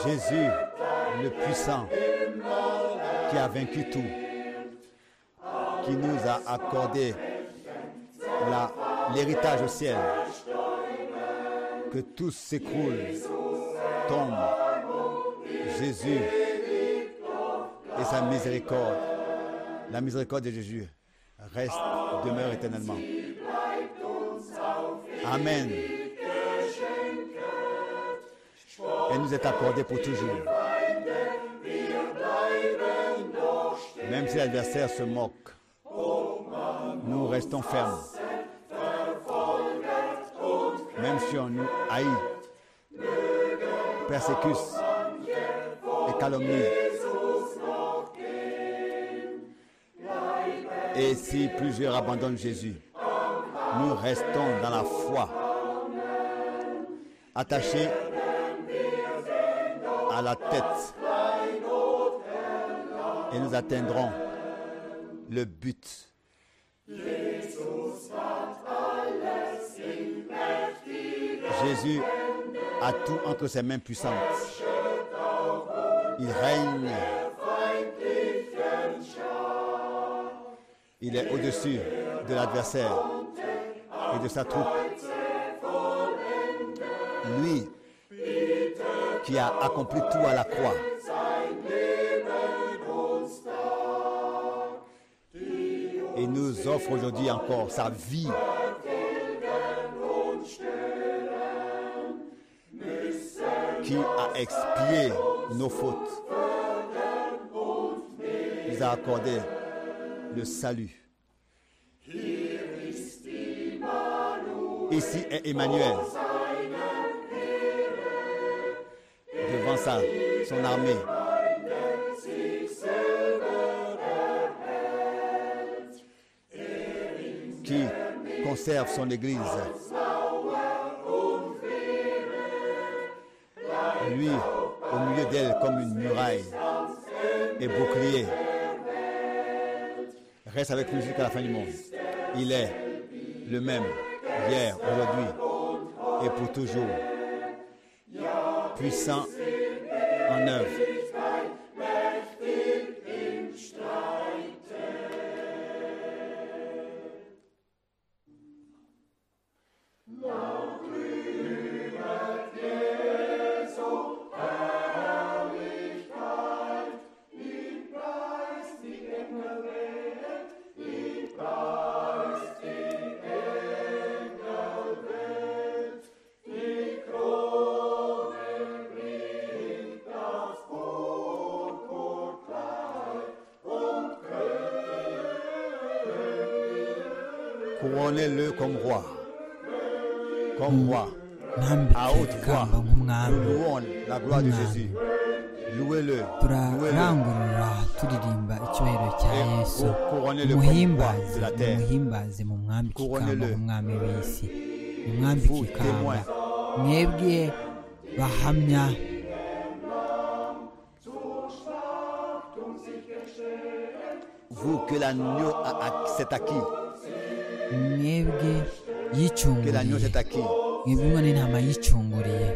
Jésus, le puissant, qui a vaincu tout, qui nous a accordé la- l'héritage au ciel, que tout s'écroule, tombe. Jésus et sa miséricorde, la miséricorde de Jésus, reste, demeure éternellement. Amen. Elle nous est accordée pour toujours. Même si l'adversaire se moque, nous restons fermes. Même si on nous haït, persécute et calomnie. Et si plusieurs abandonnent Jésus, nous restons dans la foi, attachés à la tête et nous atteindrons le but. Jésus a tout entre ses mains puissantes. Il règne. Il est au-dessus de l'adversaire et de sa troupe. Lui qui a accompli tout à la croix. Il nous offre aujourd'hui encore sa vie. Qui a expié nos fautes. Il nous a accordé le salut. Ici est Emmanuel. devant sa, son armée. Qui conserve son Église. Lui, au milieu d'elle, comme une muraille et bouclier, reste avec nous jusqu'à la fin du monde. Il est le même, hier, aujourd'hui et pour toujours, puissant en œuvre. Couronnez-le comme roi, comme roi, à haute voix. Nambikekamba nk'umwami Nous louons la gloire de Jésus. Louez-le, louez-le. turarangurura turirimba icyubahiro cya Et yesu cou- couronnez-le comme roi muhimbaze de la terre. muhimbaze mu mwami Couronnez-le. kikamba nk'umwami w'isi umwami Vous, kikamba témoins. mwebwe bahamya Vous que l'agneau a- a- s'est acquis, mwebwe que l'agneau yicunguriye s'est acquis. mwebwe umwana intama yicunguriye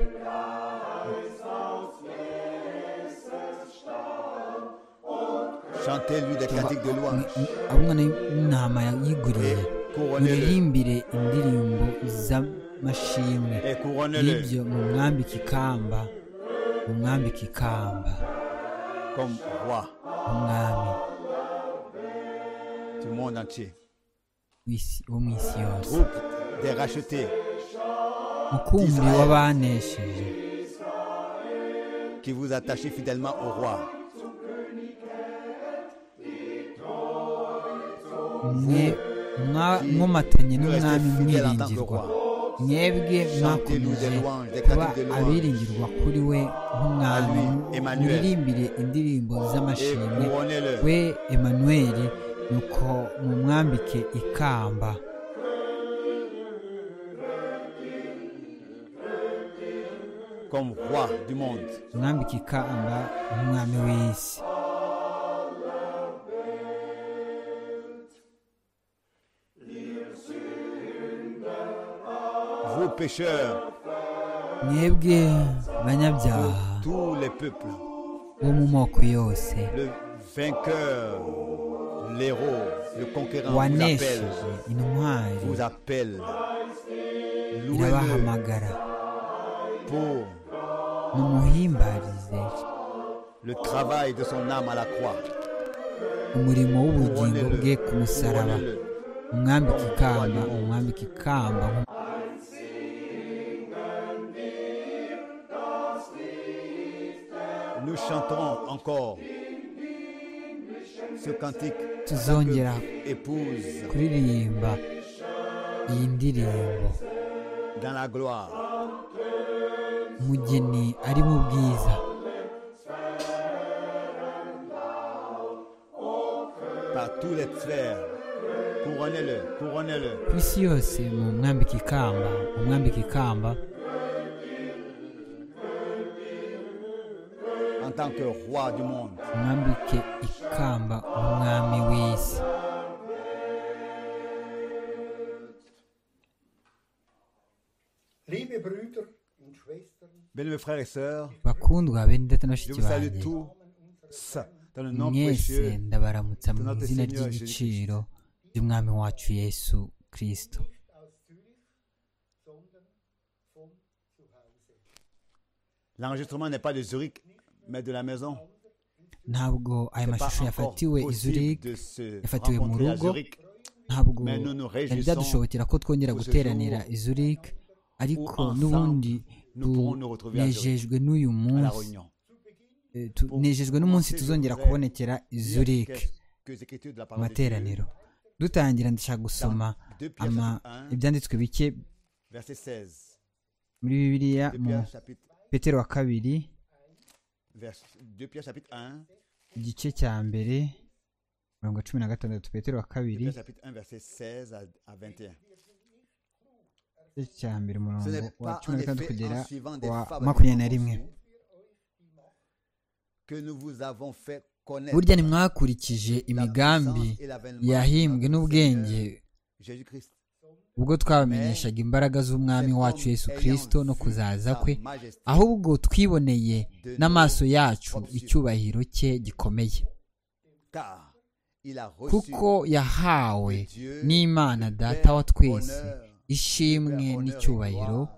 Chantez-lui des cantiques de louange. aho umwana w'intama yiguriye Couronnez-le. muririmbire indirimbo z'amashimwe Et couronnez-le y'ibyo mu mwambi kikamba mu mwambi kikamba comme roi umwami du monde entier. w'isi- wo mu isi yose Groupe des rachetés mukumbi Israel. w'abanesheje qui vous attachez fidèlement au roi. mwe mwa- mwomatanye Nous restez n'umwami fidèles en tant que mwiringirwa roi. mwebwe mwakomeje kuba abiringirwa kuri we nk'umwami Lui, Emmanuel. muririmbire indirimbo Et z'amashimwe couronnez-le we emanweri nuko mumwambike ikamba comme roi du monde. mwambike ikamba nk'umwami w'isi Vous pécheurs, mwebwe banyabyaha tous les peuples, wo mu moko yose le vainqueur, l'héros, le conquérant vous appelle, wanesheje intwari vous appelle. Louez-le irabahamagara pour mumuhimbarize le travail de son âme à la croix. umurimo w'ubugingo bwe Couronnez-le, ku musaraba couronnez-le. umwambike ikamba umwambike ikamba Nous chanterons encore ce cantique tuzongera que épouse kuririmba iyi ndirimbo dans la gloire. umugeni ari mu bwiza par tous les frères. Couronnez-le, couronnez-le. ku isi yose mu mwambike ikamba umwambike ikamba En tant que roi du monde, umwambike ikamba umwami w'isi Liebe Brüder und Schwestern, mes frères et sœurs, bakundwa bene data na je bashiki vous salue banjye tous dans le nom mwese précieux ndabaramutsa mu Notre izina Seigneur ry'igiciro ry'umwami wacu yesu kirisito nicht aus Zürich, sondern von zu Hause. L'enregistrement n'est pas de Zurich, mais de la maison. ntabwo aya Pas mashusho encore yafatiwe i Zurich possible de se yafatiwe mu rencontrer à rugo Zurich ntabwo Mais nous nous byari réjouissons byadushobokera ko twongera pour ce guteranira jour i Zurich ariko ensemble n'ubundi nous pourrons nous retrouver à tunejejwe n'uyu à la munsi Réunion. eh, tunejejwe n'umunsi tuzongera kubonekera i Dire Zurich qu'est-ce que les Écritures de la mu parole de Dieu, materaniro dutangira ndashaka gusoma Deux Pierre ama- chapitre un. ibyanditswe bike verset 16. muri bibiliya 2 mu Pierre chapitre, petero wa kabiri vers- 2 Pierre chapitre 1, igice cya mbere mirongo cumi na gatandatu petero wa kabiri Pierre chapitre 1, verset 16 à, à 21. igice cya mbere Ce umurongo n'est wa pas cumi en na gatandatu effet kugera en suivant des wa fables makumyabiri na rimwe conçues que nous vous avons fait connaître burya ntimwakurikije imigambi yahimbwe n'ubwenge Jésus-Christ. ubwo twabamenyeshaga imbaraga z'umwami wacu yesu kirisito no kuzaza kwe ahubwo twiboneye n'amaso yacu icyubahiro cye gikomeye Car il a reçu kuko yahawe de Dieu n'imana le data wa twese honneur, ishimwe honneur et n'icyubahiro gloire.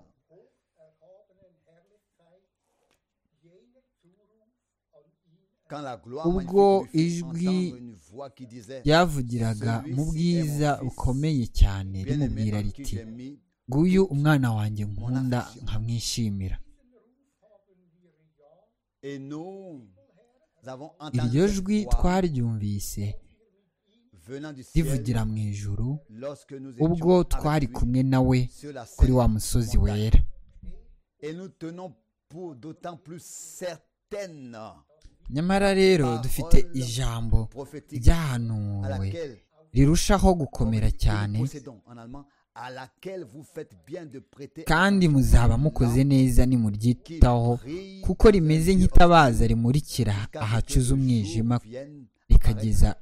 Quand la gloire Ubwo magnifique du Fils ijwi entendre une voix qui disait, ryavugiraga mu bwiza bukomeye cyane Bien-aimé rimubwira en qui riti j'ai mis nguyu umwana wanjye nkunda nkamwishimira Et nous avons entendu iryo cette jwi voix twaryumvise venant du ciel rivugira mu ijuru lorsque nous ubwo étions twari avec lui kumwe nawe sur la kuri scène wa musozi montagne. wera Et nous tenons pour d'autant plus certaine nyamara rero dufite ijambo prophétique à ryahanuwe laquelle rirushaho gukomera cyane nous possédons en allemand, à laquelle vous faites bien de prêter kandi muzaba mukoze neza nimuryitaho brille kuko rimeze nk'itabaza rimurikira ahacuze umwijima rikageza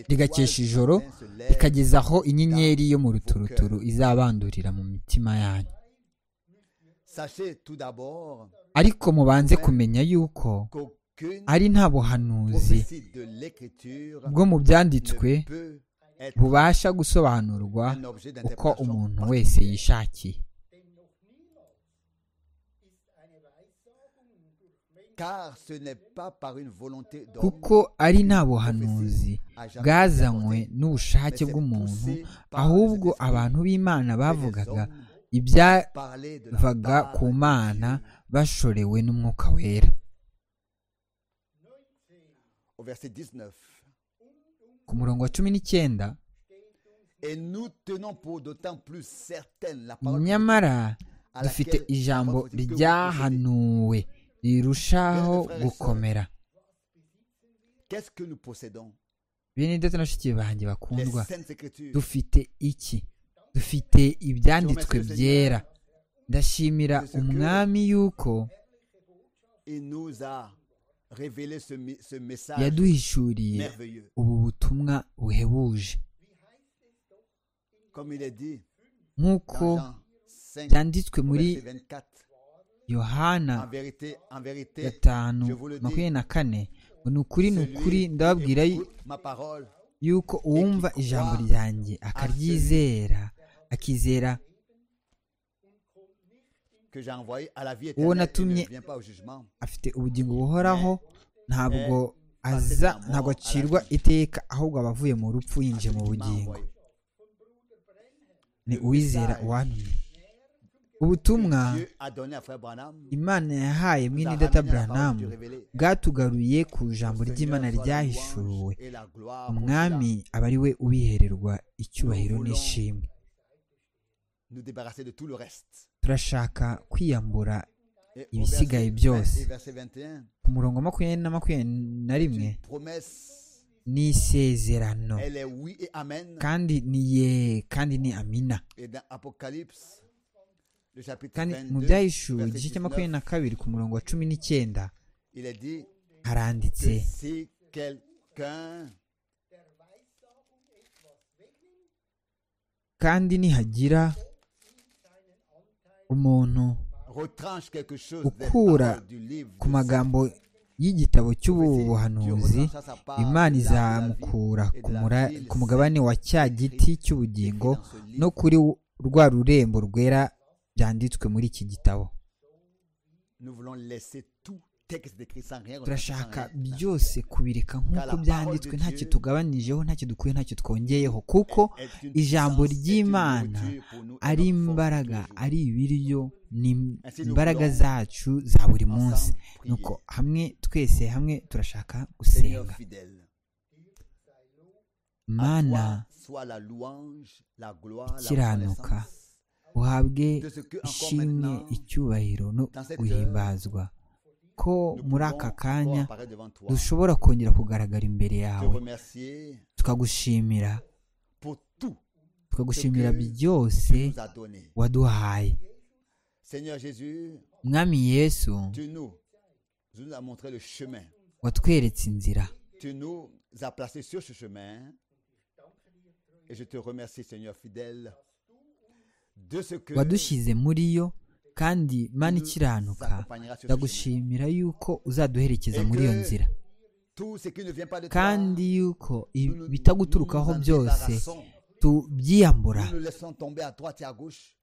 rigakesha ijoro rikageza aho inyenyeri yo mu ruturuturu izabandurira mu mitima yanyu Sachez tout d'abord ariko mubanze kumenya yuko qu'aucune ari nta buhanuzi prophétie de l'écriture bwo mu byanditswe ne peut être bubasha gusobanurwa un objet uko umuntu d'interprétation wese yishakiye car ce n'est pas par une volonté d'homme kuko ari nta buhanuzi bwazanywe n'ubushake bw'umuntu ahubwo abantu b'imana bavugaga ibyavaga parler de la part ku de mana Dieu. bashorewe n'umwuka wera au verset 19 ku murongo wa cumi n'icyenda et nous tenons pour d'autant plus certaine la parole nyamara à dufite laquelle ijambo la parole prophétique que vous possédez. ryahanuwe rirushaho gukomera qu'est-ce que nous possédons bene data na bashiki banjye les bakundwa saintes écritures dufite iki dufite ibyanditswe byera ndashimira umwami yuko il nous a révélé ce, mi- ce message yaduhishuriye merveilleux ubu butumwa buhebuje comme il est dit nk'uko dans Jean 5 byanditswe au muri verset 24 yohana En vérité, en vérité, gatanu je vous le dis, makumyabiri na kane ngo ni ukuri ni ukuri celui qui ndababwira écoute ma parole yuko uwumva ijambo ryanjye akaryizera akizera que j'ai envoyé à la vie Uwo éternelle il natumye- ne vient pas au jugement, afite ubugingo buhoraho ntabwo aza ntabwo acirwa iteka ahubwo aba avuye mu rupfu à yinjiye mu celui qui m'a bugingo envoyé. ni uwizera uwantumye ubutumwa Dieu a donné à Frère Branham imana yahaye mwene data buranamu bwatugaruye ku ijambo ry'imana ryahishuwe umwami aba ari we ubihererwa icyubahiro n'ishimwe nous débarrasser de tout le reste. turashaka kwiyambura Et Il au ici, verset Gaël Bios. 20 et verset 21, ku murongo wa makumyabiri na makumyabiri na rimwe une promesse, ni isezerano elle est oui et amen. kandi ni ye kandi ni amina Et dans Apocalypse, le chapitre kandi mu 22, byahishuwe verset igice cya 19, makumyabiri na kabiri ku murongo wa cumi n'icyenda il est dit que haranditse si quelqu'un kandi nihagira umuntu retranche quelque chose des ukura paroles du livre ku de magambo y'igitabo cy'ubuhanuzi imana izamukura ku mura- ku mugabane wa cya giti cy'ubugingo no kuri rwa rurembo rwera byanditswe muri iki gitabo nous voulons laisser tout texte décrit sans rien retenir, sans turashaka rien. byose kubireka nk'uko byanditswe ntacyo tugabanijeho ntacyo dukuye ntacyo twongeyeho kuko Est une ijambo puissance, est une ry'imana nourriture pour nous et ari notre force imbaraga tous les jours. ari ibiryo ni Ainsi, nous imbaraga voulons zacu za buri ensemble munsi prier. nuko hamwe twese hamwe turashaka Seigneur gusenga fidèle, à mana toi soit la louange, la gloire, la ikiranuka. reconnaissance uhabwe de ce que encore ishimwe maintenant, icyubahiro no dans cette guhimbazwa ko nous muri pouvons aka encore kanya apparaître devant toi. dushobora kongera kugaragara Te imbere yawe remercier tukagushimira pour tout tukagushimira Que byose que tu nous as donné. waduhaye Seigneur Jésus, mwami yesu tu nous, tu nous as montré le chemin. watweretse inzira Tu nous as placés sur ce chemin. Et je te remercie, Seigneur fidèle, de ce que wadushyize muri yo kandi mana nous ikiranuka accompagneras sur ce chemin. ndagushimira yuko uzaduherekeza muri iyo nzira Tout ce qui ne vient pas de toi, kandi yuko nous nous- ibitaguturukaho nous nous en byose débarrassons. tubyiyambura Nous nous laissons tomber à droite et à gauche.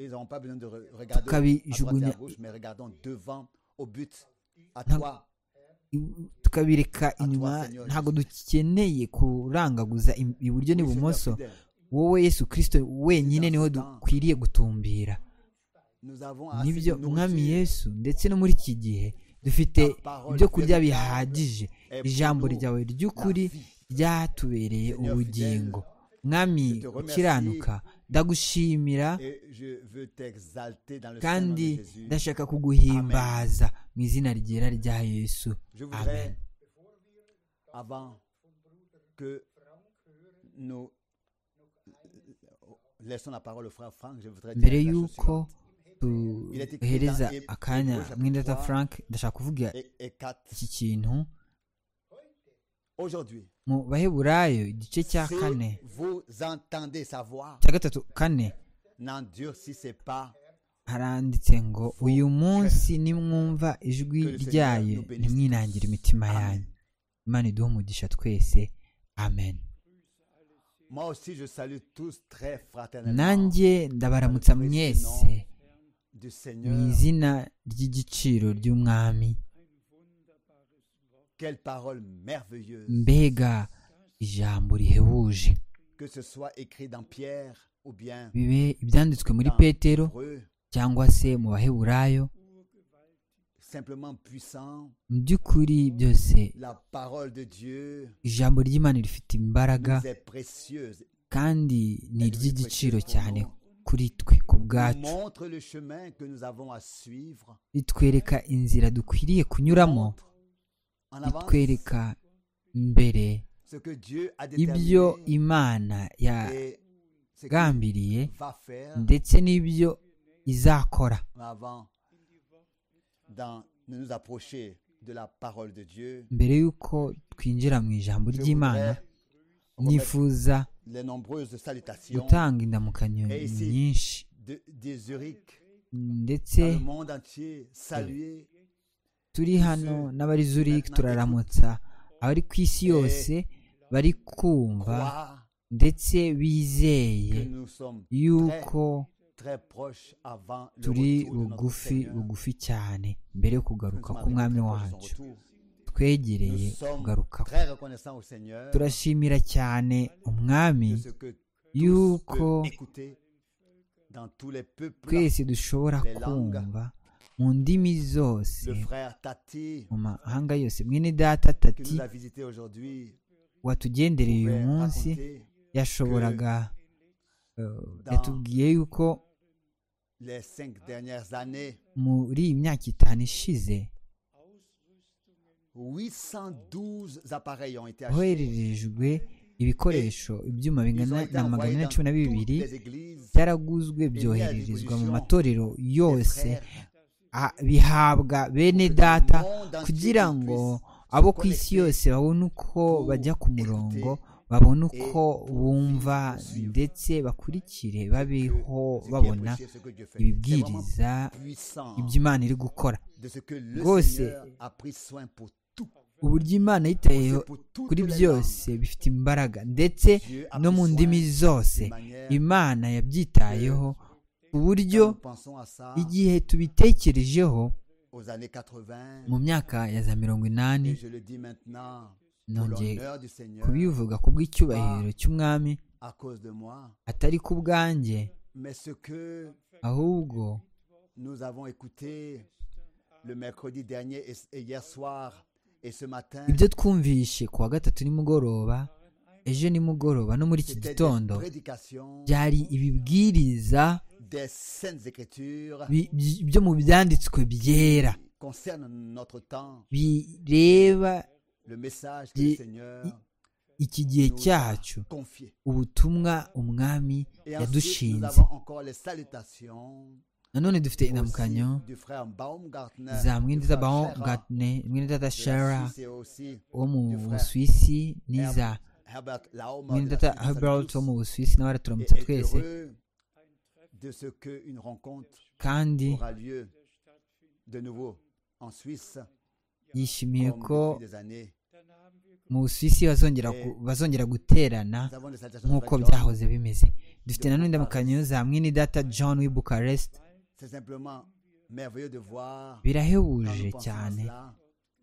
Ils n'auront pas besoin de re- regarder à Tukabi- droite et à jugunya- gauche, mais regardons devant au but, à Nta- toi. tukabireka inyuma ntabwo dukeneye kurangaguza im- iburyo Oui, Seigneur n'ibumoso fidèle, wowe yesu kirisito wenyine niwe dukwiriye gutumbira nous avons assez nibyo de mwami nourriture. yesu ndetse no muri iki gihe dufite ibyo kurya bihagije ijambo ryawe ry'ukuri ryatubereye ubugingo mwami ukiranuka ndagushimira Et je veux t'exalter dans le sein de kandi Jésus. ndashaka kuguhimbaza mu izina ryera rya yesu Je amen voudrais, avant que nous laissons la parole au frère Franck, je voudrais dire mbere la chose y'uko suivante. duhereza akanya mwindata frank ndashaka kuvuga Et, et quatre. iki kintu Aujourd'hui, mu baheburayo igice cya si kane vous entendez sa voix, cya gatatu kane n'endurcissez pas haranditse ngo uyu munsi nimwumva ijwi ryayo ntimwinangire imitima yanyu imana iduhe umugisha twese amen Moi aussi, je salue tous très fraternellement nanjye ndabaramutsa mwese du mu Seigneur. izina ry'igiciro ry'umwami Quelle parole merveilleuse, mbega ijambo rihebuje que ce soit écrit dans Pierre ou bien bibe ibyanditswe muri dans petero Hébreu, cyangwa se mu baheburayo simplement puissant, mu by'ukuri byose la parole de Dieu ijambo ry'imana rifite imbaraga nous est précieuse. kandi ni iry'igiciro cyane kuri twe ku Elle bwacu montre le chemin que nous avons à suivre. ritwereka inzira dukwiriye kunyuramo Montre en avance ritwereka imbere ce que Dieu a ibyo déterminé imana et ce qu'il yagambiriye va faire ndetse n'ibyo izakora avant dans- de nous approcher de la parole de Dieu. mbere y'uko twinjira mu ijambo Je ry'imana voudrais remettre nifuza les nombreuses salutations gutanga indamukanyo Et ici- nyinshi de, de Zurich ndetse dans le monde entier, saluer turi hano n'abari zurich turaramutsa abari ku isi yose bari kumva croire ndetse que bizeye nous sommes yuko très proches avant le turi retour de notre bugufi Seigneur. bugufi cyane mbere yo Nous kugaruka sommes k'umwami avec lui pour son wacu retour. twegereye Nous sommes kugaruka kwe. très reconnaissants au Seigneur turashimira cyane umwami de ce que tous yuko peuvent écouter dans tous les peuples. twese dushobora les langues. kumva mu ndimi zose Le frère Tati, mu mahanga yose mwene data qui tati nous a visité aujourd'hui, watugendereye uyu pouvait munsi raconter yashoboraga eh, yatubwiye yuko les cinq dernières années, muri iyi myaka itanu ishize 812 appareils ont été achetés. hohererejwe ibikoresho ibyuma Ils ont bingana été na magana envoyés ane na dans cumi na toutes bibiri les églises, byaraguzwe byohererezwa mu matorero les yose frères, a- bihabwa bene le data monde entier kugira puisse ngo se abo ku isi connecter yose babone uko pour bajya ku murongo écouter babone et uko pour bumva suivre. ndetse bakurikire babeho que ce qui est babona prêché, ce que Dieu fait. C'est vraiment ibibwiriza puissant ibyo imana iri gukora de ce que le rwose Seigneur a pris soin pour tout. uburyo imana yitayeho C'est pour toutes kuri les byose langues. bifite imbaraga ndetse Dieu a no pris mu soin ndimi d'une zose manière imana yabyitayeho ku Quand buryo nous pensons à ça igihe tubitekerejeho aux années 80, mu myaka ya za mirongo inani et je le dis maintenant, pour Nongeye l'honneur du Seigneur, kubivuga ku bw'icyubahiro cy'umwami à cause de moi, atari ku bwanjye mais ce que ahubwo nous avons écouté le mercredi dernier et, et hier soir et ce matin, ibyo twumvishe ku wa gatatu nimugoroba ejo nimugoroba no muri iki c'était des gitondo prédications byari ibibwiriza des saintes écritures bi- bi- byo mu byanditswe byera qui concernent notre temps, bireba le message que le Qui- Seigneur iki gihe nous a cyacu confié. ubutumwa umwami Et ensuite, nous yadushinze avons encore les salutations nanone dufite aussi indamukanyo du frère Baumgartner, za du mwindiza frère Scherer, baumgartne mwindidata de la shara Suisse et aussi wo du mu frère busuwisi n'iza Herbert- Herbert Laumer de la mwindidata Suisse, herbert wo mu salut busuwisi nawe tous. araturamutsa Et est twese heureux de ce qu'une rencontre kandi aura lieu de nouveau en Suisse yishimiye comme ko depuis des années. mu busuwisi bazongera ku- bazongera guterana Nous avons des salutations de nk'uko frère John. byahoze bimeze dufite nanone indamukanyo za mwinidata john w'i bukarest C'est simplement merveilleux de voir quand nous birahebuje pensons à cyane cela,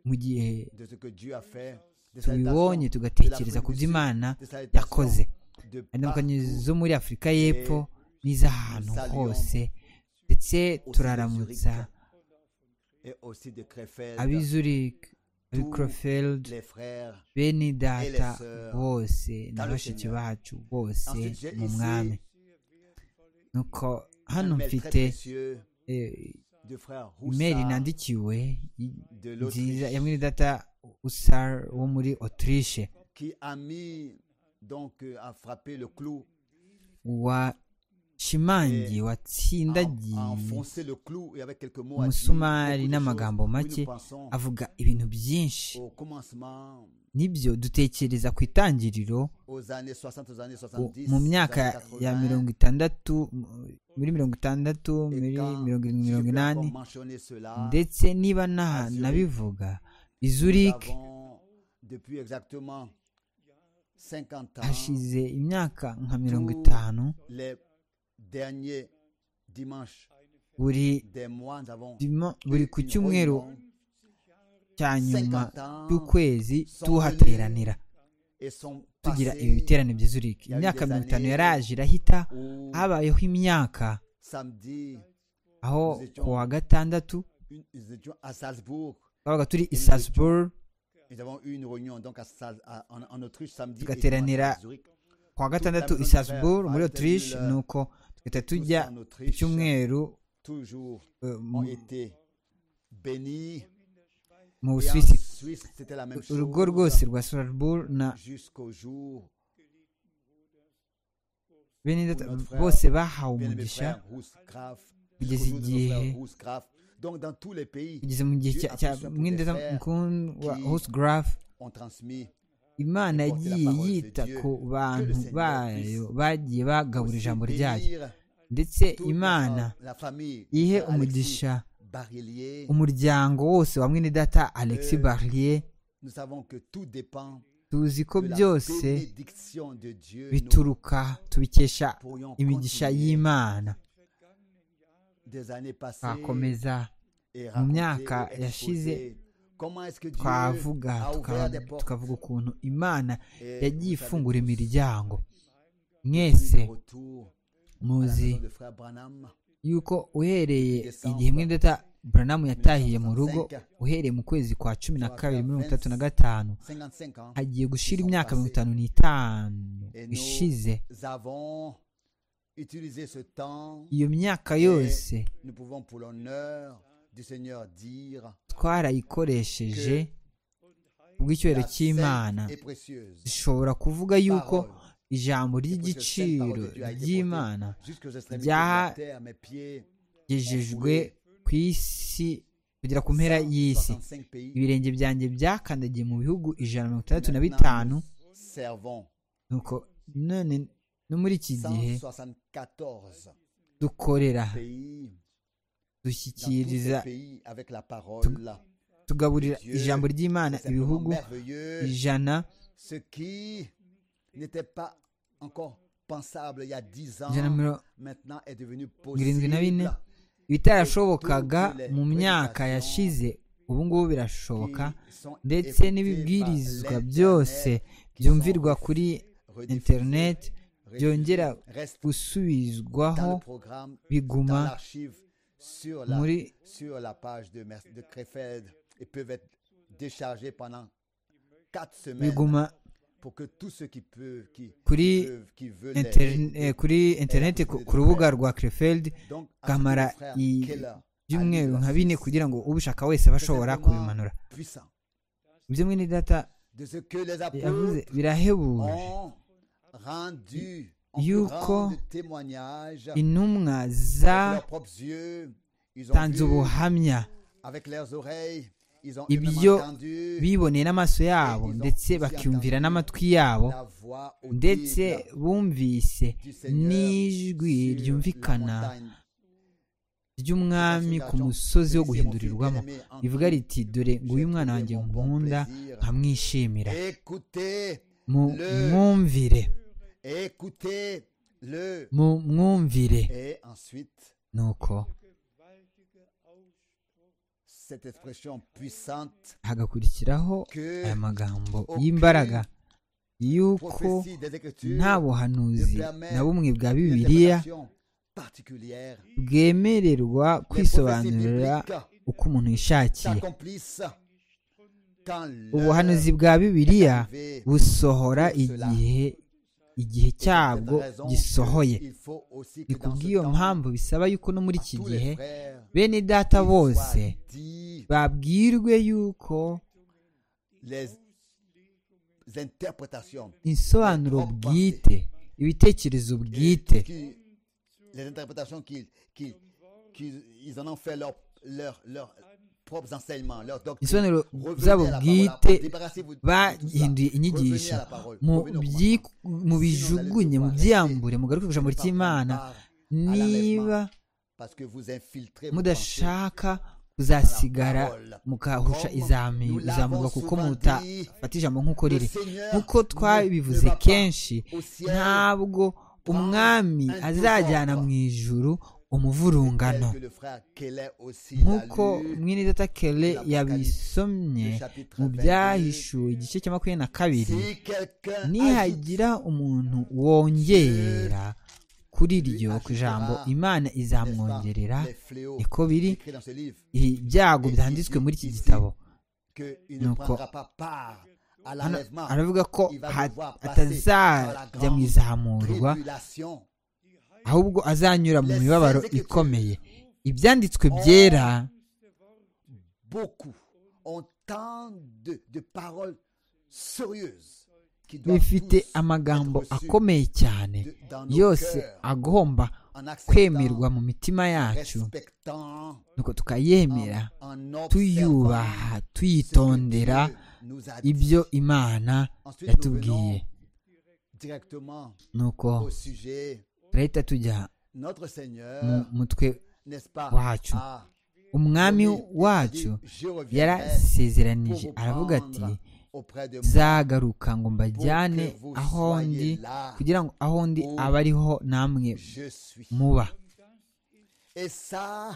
mu gihe de ce que Dieu a fait. Des tubibonye salutations tugatekereza ku byo imana yakoze de indamukanyo partout. zo muri afurika y'epfo n'iz'ahantu hose ndetse turaramutsa et aussi de Krefeld, ab'i zurich ab'i Tous crofeld les frères. bene data bose na dans le bashiki Seigneur. bacu bose Ensuite, j'ai mu ici mwami nuko hano un mail très mfite précieux eh, du frère imeri Roussard nandikiwe i- de nziza ya l'Autriche mwene data usar wo muri autriche qui a mis donc euh, a frappé le clou, washimangiye a, watsindagiye a enfoncé le clou et avec quelques mots a dit umusumari beaucoup de n'amagambo choses. Oui, make nous pensons avuga ibintu byinshi au commencement nibyo dutekereza ku itangiriro aux années 60 aux années u- 70 mu aux myaka années ya 80, mirongo itandatu mu- muri mirongo itandatu et muri quand mirongo irindwi Dieu mirongo peut inani encore mentionner cela, ndetse niba à nta Zurich, nabivuga i nous Zurich avons, depuis exactement 50 ans hashize imyaka nka mirongo tous itanu les derniers dimanches buri des mois, nous avons dima- buri ku une cyumweru réunion cya nyuma 50 ans cy'ukwezi sans tuhateranira et sont tugira passés ibi biterane bya Zurich Il y a eu imyaka des mirongo itanu années yaraje irahita où habayeho imyaka samedi, aho Nous étions- ku wa gatandatu une- nous étions à Salzbourg. twabaga turi i nous étions- Salzburg Nous avons eu une réunion donc à Sal- à- en, en Autriche samedi et dimanche Tugateranira à Zurich. ku wa gatandatu i Tout à Salzburg fait, muri Walter Autriche Müller, nuko tugahita Tous tujya en ku Autriche cyumweru toujours eh, ont mu- été bénis. mu Et en Busuwisi Suisse, c'était la même urugo chose rwose rwa Salzburg na jusqu'au jour bene data notre frère, bose bahawe bien aimé umugisha frère Rousgraf, Kugeza jusqu'au jour de notre igihe- frère Rousgraf. Donc dans tous les pays, kugeza mu gihe Dieu cya a cya fait ça pour mwindeza les frères mukundwa qui- Hosgraf on transmet imana porte la yagiye parole de yita Dieu, que ku le bantu Seigneur bayo puisse bagiye bagabura aussi ijambo ryayo bénir ndetse imana ihe umugisha umuryango wose wa mwene data alex barrier tuzi ko byose bituruka tubikesha imigisha y'imana twakomeza mu myaka yashize twavuga tukavuga ukuntu imana yagiye ifungura imiryango mwese muzi yuko uhereye igihe mwenda buranamu yatahiye mu rugo uhereye mu kwezi kwa cumi na kabiri mirongo itatu na gatanu hagiye gushira imyaka mirongo itanu n'itanu ishize iyo myaka yose twarayikoresheje ubw'icyubahiro cy'imana dushobora kuvuga yuko ijambo ry'igiciro ry'imana ryagejejwe ku isi kugera ku mpera y'isi ibirenge byanjye byakandagiye mu bihugu ijana mirongo itandatu na bitanu nuko none no muri iki gihe dukorera dushyikiriza tugaburira ijambo ry'imana ibihugu ijana irindwi na bine ibitarashobokaga mu myaka yashize ubu ngubu birashoboka ndetse n'ibibwirizwa byose byumvirwa kuri interineti byongera gusubizwaho biguma muri biguma kuri interineti ku rubuga rwa crefeld kamara ibyumweru nka bine kugira ngo ubishaka wese bashobora kubimanura ibyo mwene data yavuze birahebuje yuko intumwa zatanze ubuhamya ibyo biboneye n'amaso yabo ndetse bakumvira n'amatwi yabo ndetse bumvise n'ijwi ryumvikana ry'umwami ku musozi wo guhindurirwamo rivuga riti dore nguyu mwana wanjye nkunda nkamwishimira mumwumvire mumwumvire nuko hagakurikiraho aya magambo y'imbaraga y'uko nta buhanuzi na bumwe bwa bibiliya bwemererwa kwisobanurira uko umuntu yishakiye ubuhanuzi bwa bibiliya busohora igihe igihe cyabwo gisohoye ni ku bw'iyo mpamvu bisaba yuko no muri iki gihe bene data bose babwirwe yuko insobanuro bwite ibitekerezo bwite insobanuro zabo bwite bahinduye inyigisho mu bijugunye mu byambure mugaruke ku ijambo ry'imana niba mudashaka kuzasigara mukahusha izamurwa kuko mutafata ijambo nk'uko riri nk'uko twabivuze kenshi ntabwo umwami azajyana mu ijuru umuvurungano nk'uko mwene data kele yabisomye mu byahishuwe igice cya makumyabiri na kabiri nihagira umuntu wongera kuri iryo ku ijambo imana izamwongerera niko biri ibyago byanditswe muri iki gitabo nuko aravuga ko atazajya mu izamurwa ahubwo azanyura mu mibabaro ikomeye ibyanditswe byera bifite amagambo akomeye cyane yose agomba kwemerwa mu mitima yacu nuko tukayemera tuyubaha tuyitondera ibyo imana yatubwiye nuko turahita tujya notre Seigneur, mu mutwe n'est-ce pas, wacu a umwami wacu dit, je reviendrai pour yarasezeranije vous aravuga ati prendre auprès de moi, zagaruka ngo mbajyane pour que vous aho ndi soyez là kugira ngo aho ndi où abe ariho namwe je suis. muba Et ça,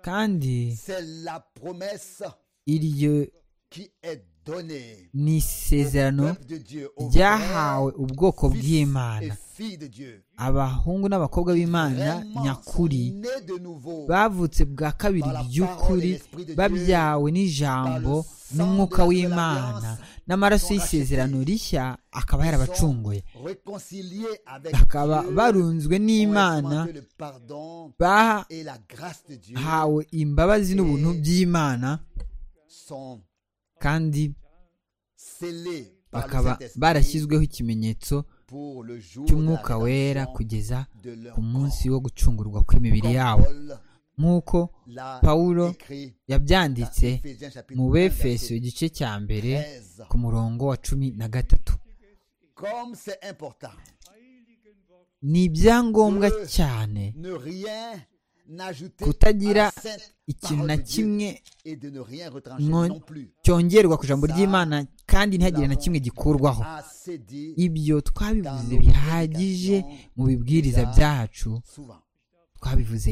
kandi c'est la promesse iryo qui est donnée ni isezerano peuple de Dieu, aux ryahawe ubwoko vrais fils et bw'imana filles de Dieu. abahungu n'abakobwa b'imana Vraiment nyakuri sont nés de nouveau bavutse bwa kabiri Par la parole by'ukuri et l'esprit de Dieu, babyawe par n'ijambo le sang n'umwuka de w'imana l'alliance, n'amaraso sont y'isezerano rachetés. rishya akaba yarabacunguye réconciliés avec bakaba Dieu, barunzwe ont n'imana expérimenté le pardon et la grâce de Dieu bahawe imbabazi n'ubuntu by'imana sont kandi scellés par le bakaba Saint-Esprit barashyizweho ikimenyetso pour le jour de la cy'umwuka wera rédemption kugeza de leur ku munsi corps. wo gucungurwa kw'imibiri Comme yabo Paul nk'uko l'a Pawulo écrit dans yabyanditse Éphésiens chapitre mu 1, befeso verset igice cya mbere 13. ku murongo wa cumi na gatatu Comme c'est important, ni ibyangombwa Dieu cyane ne rien n'ajouter kutagira à la sainte ikintu parole na de Dieu kimwe et de ne rien retrancher Mon- non plus. cyongerwa ku ijambo Ça, ry'imana kandi ntihagire na kimwe gikurwaho Assez dit ibyo twabivuze dans nos bihagije prédications mu bibwiriza déjà. byacu souvent. twabivuze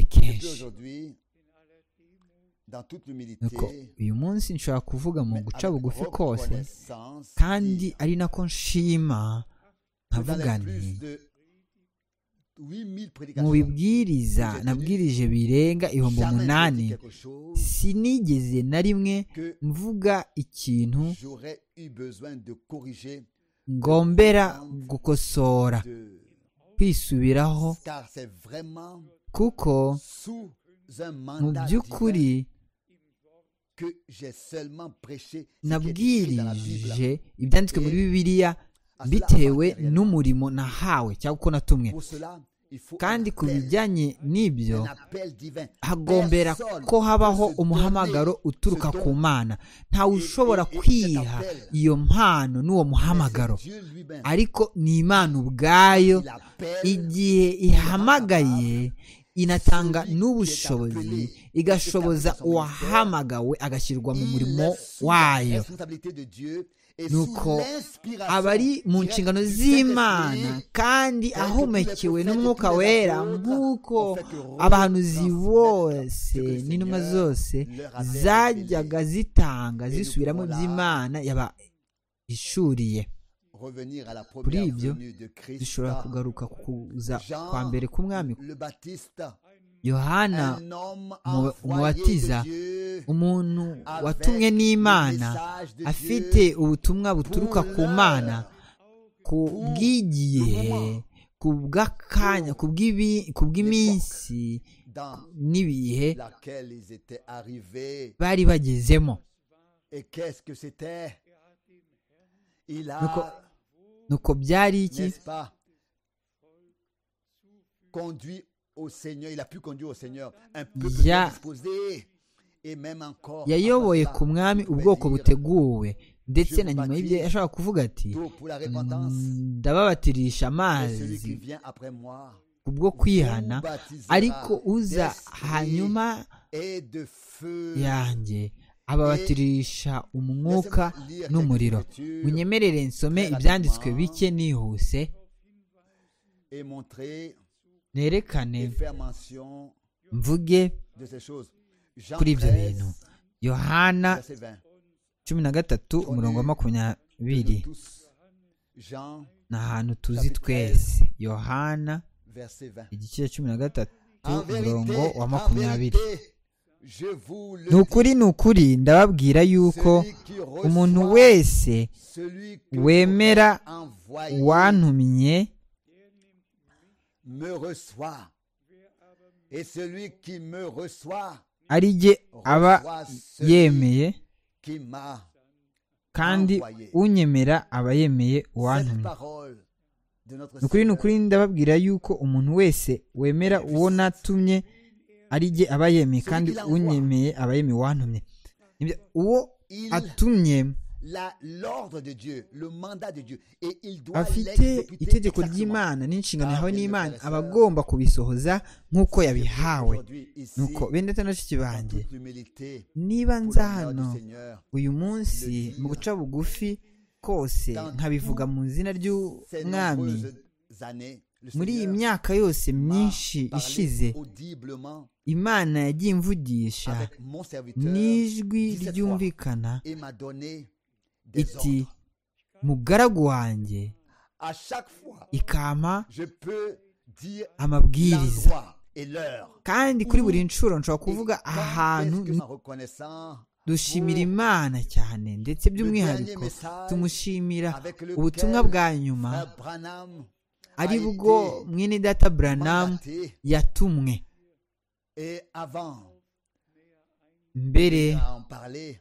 Je peux kenshi aujourd'hui, dans toute nuko l'humilité, uyu munsi nshobora kuvuga mu mais guca avec bugufi kose reconnaissance, kandi dire ari nako nshima que dans nkavuga les nti plus de 8000 mu prédications, bibwiriza J'ai nabwirije birenga ibihumbi jamais je umunani dis quelque chose sinigeze na rimwe que mvuga ikintu j'aurais eu besoin de corriger, ngombera gukosora de... kwisubiraho car c'est vraiment kuko sous un mu mandat by'ukuri divin que j'ai seulement prêché ce qui est écrit dans la Bible. nabwirije ibyanditswe muri bibiliya bitewe n'umurimo nahawe cyangwa uko natumwe Pour cela, il faut kandi ku un appel, bijyanye n'ibyo un appel divin. hagombera Personne ko habaho peut se umuhamagaro donner uturuka ce don. ku mana ntawe Et- ushobora et- et cet kwiha appel, iyo mpano n'uwo muhamagaro c'est Dieu lui-même. ariko ni imana ubwayo Il appelle igihe ihamagaye inatanga n'ubushobozi igashoboza uwahamagawe agashyirwa mu il murimo est sous la wayo responsabilité de Dieu et Nuko sous l'inspiration aba ari mu directe nshingano du z'imana Saint-Esprit, kandi ahomekewe n'umwuka wera nk'uko abahanuzi bose n'intumwa zose zajyaga zitanga zisubiramo iby'imana yabahishuriye revenir à la Kuri première ibyo, venue de Christ. zishobora kugaruka ku kuza Jean kwa mbere k'umwami le Baptiste, yohana un homme mu- envoyé umubatiza, de Dieu, umuntu avec watumwe n'imana le message de afite Dieu ubutumwa buturuka pour ku mana l'heure, ku bw'igihe ku bw'akanya ku bw'ibi- ku bw'iminsi dans n'ibihe laquelle ils étaient arrivés. bari bagezemo Et qu'est-ce que c'était Il Donc, a, nuko byari iki n'est-ce pas, conduit au Seigneur, il a pu conduire au Seigneur un peuple Il y a- bien disposé et même encore. yayoboye avant ça, ku mwami on peut ubwoko dire, buteguwe ndetse na nyuma y'ibyo yashobora kuvuga ati d'eau pour la repentance. ndababatirisha Et celui amazi qui vient après moi kubwo kwihana vous baptisera ariko uza d'esprit hanyuma et de feu. yanjye ababatirisha umwuka Laissez-moi lire quelques n'umuriro écritures munyemerere nsome Très ibyanditswe rapidement. bike nihuse et montrer nerekane et faire mention mvuge de ces choses. Jean kuri ibyo 13, bintu yohana verset 20. cumi na gatatu umurongo wa makumyabiri Nous tous. Jean, ni ahantu tuzi Chapitre twese yohana verset 20. igice cya cumi na gatatu En vérité, umurongo wa en makumyabiri vérité, je vous le ni ukuri ni ukuri ndababwira yuko dis, celui qui reçoit umuntu wese celui que wemera j'aurai envoyé wantumye me reçoit. Et celui qui me reçoit, ari jye aba reçoit celui yemeye qui m'a kandi envoyé. unyemera aba yemeye Cette uwantumye parole de notre ni ukuri ni Seigneur ukuri ndababwira yuko umuntu wese wemera uwo natumye ari jye aba yemeye kandi unyemeye aba yemeye uwantumye Nibyo, uwo Il- atumye l'ordre de Dieu, le mandat de Dieu. Et il doit afite l'exécuter itegeko exactement. ry'imana n'inshingano yahawe Ah, bien, n'imana bien, aba bien. agomba kubisohoza nk'uko yabihawe Aujourd'hui, ici, nuko bene na bashiki dans banjye toute l'humilité, niba pour nza l'honneur hano du Seigneur, uyu munsi mu guca bugufi kose nkabivuga mu izina ces ry'umwami nombreuses années, le muri iyi Seigneur myaka yose m'a myinshi parlé ishize audiblement imana yagiye imvugisha avec mon serviteur n'ijwi 17 fois, ryumvikana et m'a donné des iti ordres. mugaragu wanjye À chaque fois, ikampa je peux dire amabwiriza l'endroit et l'heure. kandi kuri buri nshuro nshobora kuvuga Et aha quand hantu est-ce que m'en reconnaissant dushimira imana cyane ndetse by'umwihariko tumushimira avec lequel ubutumwa bwa nyuma Frère Branham ari a bwo été mwene data buranamu mandaté yatumwe et avant mbere à en parler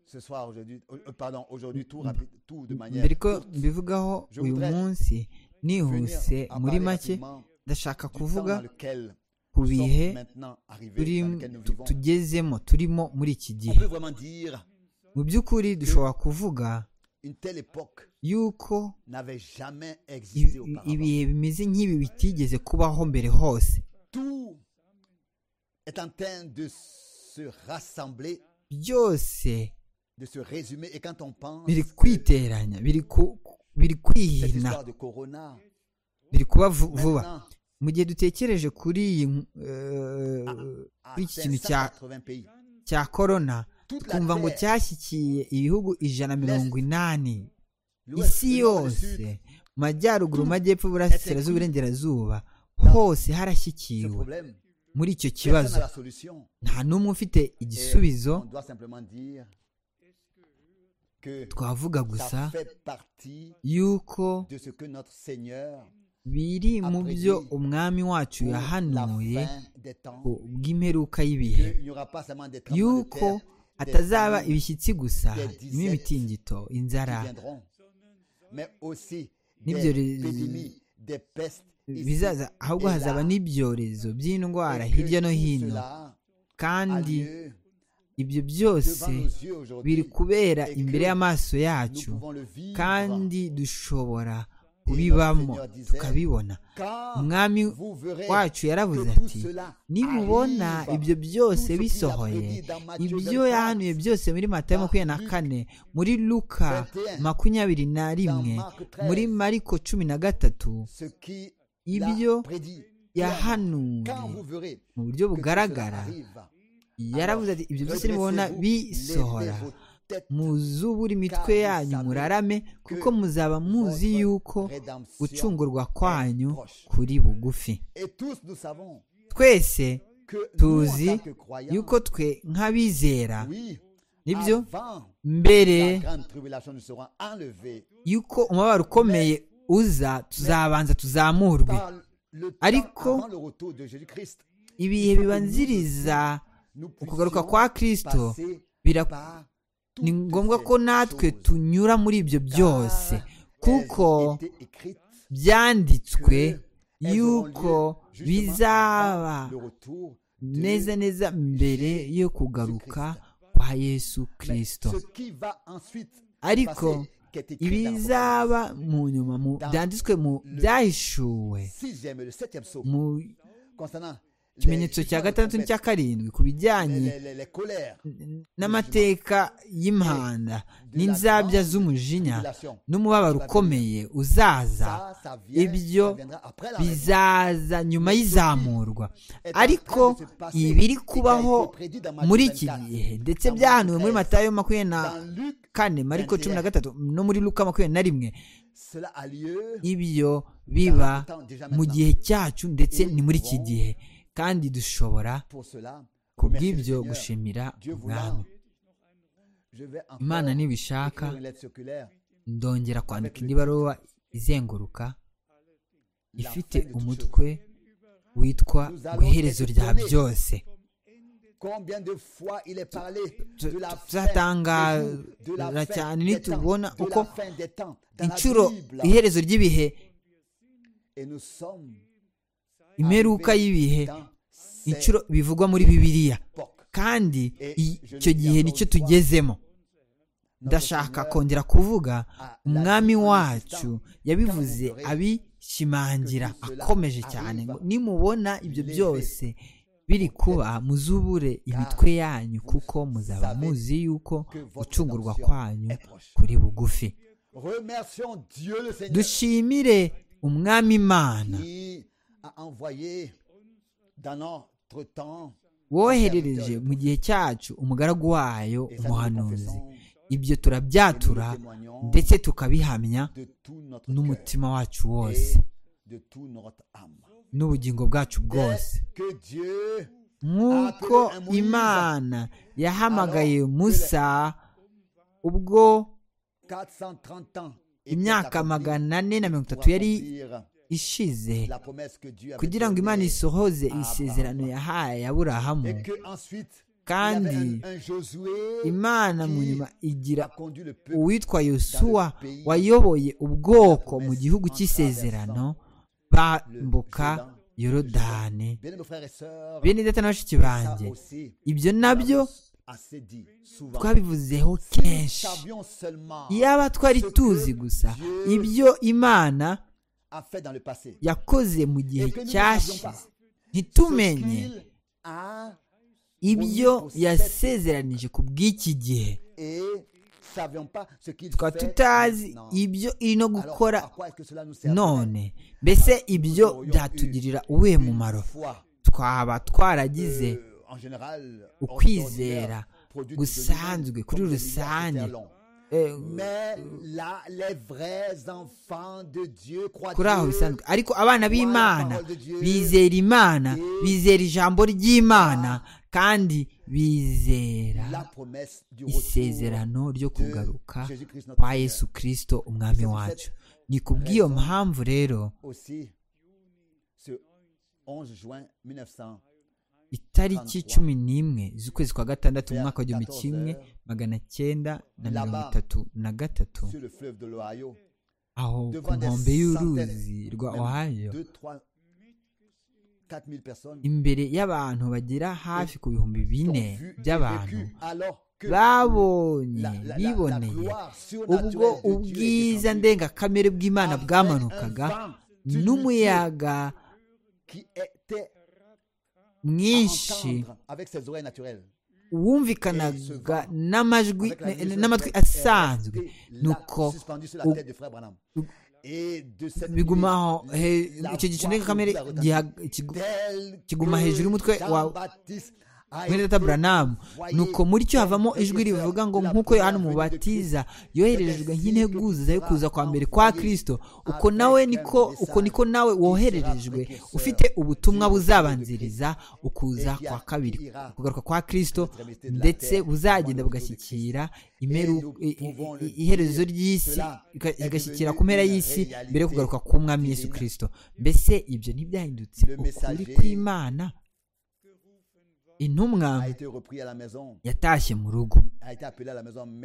ce soir aujourd'hui, euh, pardon, aujourd'hui tout rapide, tout de manière mbere ko courte, mbivugaho Je uyu voudrais munsi venir nihuse en muri parler make rapidement ndashaka du kuvuga temps dans lequel ku nous sommes bihe maintenant arrivés, turi dans lequel nous tu- vivons. tugezemo turimo muri iki On gihe peut vraiment dire mu by'ukuri dushobora kuvuga une telle époque yuko n'avait jamais i- existé i- auparavant. ibihe bimeze nk'ibi bitigeze kubaho mbere hose Tout est en train de se rassembler, byose de se résumer. Et quand on pense biri que kwiteranya biri ku- biri cette kwihina histoire de Corona, biri kuba vu- vuba maintenant, mu gihe dutekereje kuri iyi eh, à kuri iki kintu cya 580 pays, cya korona toute la twumva ngo terre, cyashyikiye ibihugu ijana mirongo inani l'ouest, isi le nord, le yose sud, mu majyaruguru Tout amajyepfo iburasirazuba iburengerazuba hose ce harashyikiwe problème, muri icyo personne kibazo n'a la solution. nta n'umwe ufite Et igisubizo on doit simplement dire que twavuga gusa ça fait partie yuko de ce que notre Seigneur biri mu byo umwami wacu pour la yahanuye fin des temps, ku bw'imperuka que y'ibihe il n'y aura pas seulement des tremblements de yuko terre, des atazaba famines ibishyitsi gusa n'imitingito qui inzara viendront, mais aussi N'ibyo des re- épidémies, des pestes ici bizaza ahubwo et hazaba là, n'ibyorezo by'indwara et que hirya no tout hino cela a kandi lieu ibyo devant byose nos yeux biri aujourd'hui. kubera et imbere que y'amaso Nous yacu pouvons le vivre kandi dushobora notre kubibamo Seigneur disait, tukabibona quand umwami vous verrez wacu que yaravuze tout ati cela nimubona arrive, ibyo byose tout ce qu'il a bisohoye prédit dans Matthieu ibyo 24, yahanuye byose muri matayo dans makumyabiri na Luc kane muri luka 21, makumyabiri na rimwe dans Marc 13, muri mariko cumi na gatatu ce qui ibyo l'a prédit. Quand vous yahanuye verrez que mu buryo tout cela bugaragara arrive, yaravuze ati ibyo byose nimubona redressez-vous, bisohora levez vos têtes, muzubure imitwe yanyu murarame kuko muzaba muzi votre yuko rédemption gucungurwa est kwanyu proche. kuri bugufi Et tous nous savons twese que nous, tuzi en tant que croyants, yuko twe nk'abizera oui, nibyo avant mbere la grande tribulation, nous serons enlevés yuko umubabaro ukomeye uza tuzabanza tuzamurwe par le temps Ariko- avant le retour de Jésus-Christ. ibihe bibanziriza Nous ukugaruka puissions kwa kristo passer bira- par ni toutes ngombwa ces ko natwe choses, tunyura muri ibyo car byose kuko elles ont été écrites byanditswe elles auront lieu yuko justement bizaba avant le retour de neza neza mbere yo kugaruka kwa yesu Mais kirisito ce qui va ensuite Ariko, se passer, qui est écrit dans ibizaba l'Apocalypse. mu nyuma mu byanditswe mu byahishuwe Sixième, le septième psaume, mu concernant les kimenyetso cya jugements de gatandatu tempête, n'icya karindwi ku les, bijyanye les- les- les colères, n'amateka y'imihanda n'inzabya z'umujinya tribulation. n'umubabaro ukomeye uzaza Ça, ça vient, ibyo ça viendra après la révolution. bizaza nyuma y'izamurwa est en train ariko de se passer ibiri et qui a kubaho été prédit dans Matthieu muri iki 24, gihe ndetse dans Matthieu byahanuwe muri 13, matayo makumyabiri na Dans Luc, kane mariko cumi na 21, gatatu no muri luka makumyabiri na rimwe cela a lieu ibyo biba dans le temps, mu gihe cyacu ndetse Et ni muri iki nous gihe kandi dushobora pour cela. ku remercier le bw'ibyo Seigneur. gushimira Dieu umwami voulant, je vais encore imana nibishaka écrire une lettre circulaire. ndongera kwandika indi baruwa izenguruka La ifite fin de toute umutwe witwa Nous mu iherezo allons rya étonner byose chose. Combien de fois il est parlé tu- de la fin, des jours, tu- de la tuzatangara fin cyane des temps, nitubona de uko la fin des temps, dans la inshuro Bible. iherezo ry'ibihe Et nous sommes imeruka arrivés y'ibihe dans cette inshuro bivugwa muri bibiliya époque. kandi Et i- je icyo le dis gihe encore nicyo une fois, tugezemo ndashaka kongera kuvuga umwami wacu yabivuze abishimangira akomeje cyane ngo nimubona ibyo byose biri kuba muzubure imitwe yanyu kuko muzaba muzi yuko gucungurwa kwanyu kuri bugufi dushimire umwami imana woherereje mu gihe cyacu umugaragu wayo umuhanuzi ibyo turabyatura ndetse tukabihamya n'umutima wacu wose n'ubugingo bwacu bwose nk'uko imana yahamagaye musa ubwo imyaka magana ane na mirongo itatu yari ishize kugira ngo imana isohoze isezerano yahaye aburahamu kandi imana mu nyuma igira uwitwa yosuwa wayoboye ubwoko mu gihugu cy'isezerano bambuka yorodani bene data na bashiki banjye ibyo nabyo twabivuzeho kenshi iyaba twari tuzi gusa ibyo imana yakoze mu gihe cyashize ntitumenye ibyo yasezeranije ku bw'iki gihe tukaba tutazi ibyo irimo gukora none mbese ibyo byatugirira uwuhe mumaro twaba twaragize ukwizera gusanzwe kuri rusange kuri aho bisanzwe ariko abana b'imana bizera imana bizera ijambo ry'imana kandi bizera isezerano ryo kugaruka kwa yesu kirisito umwami wacu ni ku bw'iyo mpamvu rero itariki cumi n'imwe z'ukwezi kwa gatandatu mu mwaka w'igihumbi kimwe magana cyenda na mirongo itatu na gatatu aho ku nkombe y'uruzi rwa ohayo imbere y'abantu bagera hafi ku bihumbi bine by'abantu babonye biboneye ubwo ubwiza ndengakamere bw'imana bwamanukaga n'umuyaga mwinshi wumvikanaga n'amajwi n'amatwi asanzwe nuko bigumaho icyo gicu ndengakamere kiguma hejuru y'umutwe wa mwene buranamu nuko muri cyo havamo ijwi rivuga ngo nk'uko yohana umubatiza yoherejwe nk'integuza yo kuza kwa mbere kwa kirisito uko nawe niko uko niko nawe wohererejwe ufite ubutumwa buzabanziriza ukuza kwa kabiri kugaruka kwa kirisito ndetse buzagenda bugashyikira iherezo ry'isi igashyikira ku mpera y'isi mbere yo kugaruka k'umwami Yesu kirisito mbese ibyo ntibyahindutse ukuri kw'imana intumwa yatashye mu rugo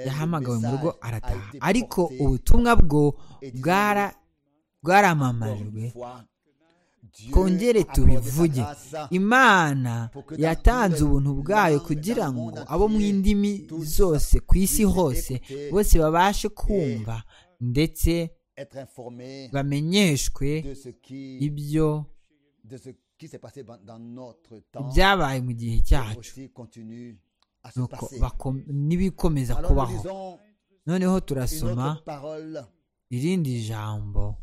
yahamagawe mu rugo arataha ariko ubutumwa bwo bwaramamajwe twongere tubivuge imana yatanze ubuntu bwayo kugira ngo abo mu indimi zose ku isi hose bose babashe kumva ndetse bamenyeshwe ibyo ibyabaye mu gihe cyacu n'ibikomeza kubaho noneho turasoma irindi jambo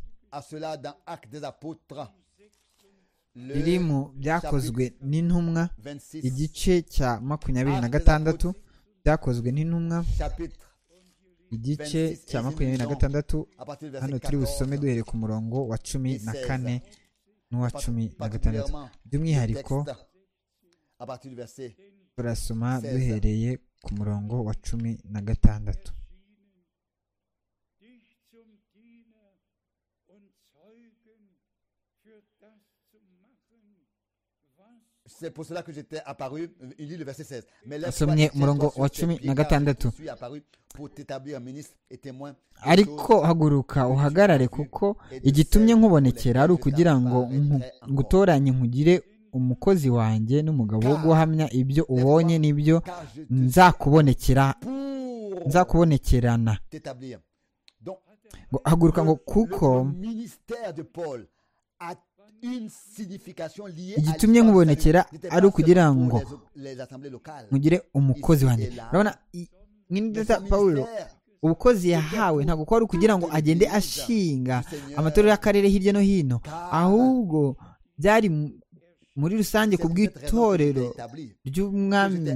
riri mu byakozwe n'intumwa igice cya makumyabiri na gatandatu byakozwe n'intumwa igice cya makumyabiri na gatandatu hano turi busome duhere ku murongo wa cumi na kane n'uwa cumi na gatandatu by'umwihariko turasoma duhereye ku murongo wa cumi na gatandatu asomye umurongo wa cumi na gatandatu ariko haguruka uhagarare kuko igitumye nkubonekera ari ukugira ngo ngutoranye nkugire umukozi wanjye n'umugabo wo guhamya ibyo ubonye n'ibyo nzakubonekera nzakubonekerana t'établir. Donc, ngo haguruka ngo kuko le ministère de Paul a une signification liée à igitumye l'histoire nkubonekera du salut. ari ukugira N'était pas ngo surtout les, les assemblées locales. mugire umukozi Ici wanjye et là. urabona i- Mais mwineza son pawulo ministère ubukozi yahawe ntabwo ko ari ukugira ngo agende ashinga amatorero y'akarere hirya no hino ahubwo byari mu- muri rusange ku bw'itorero ry'umwami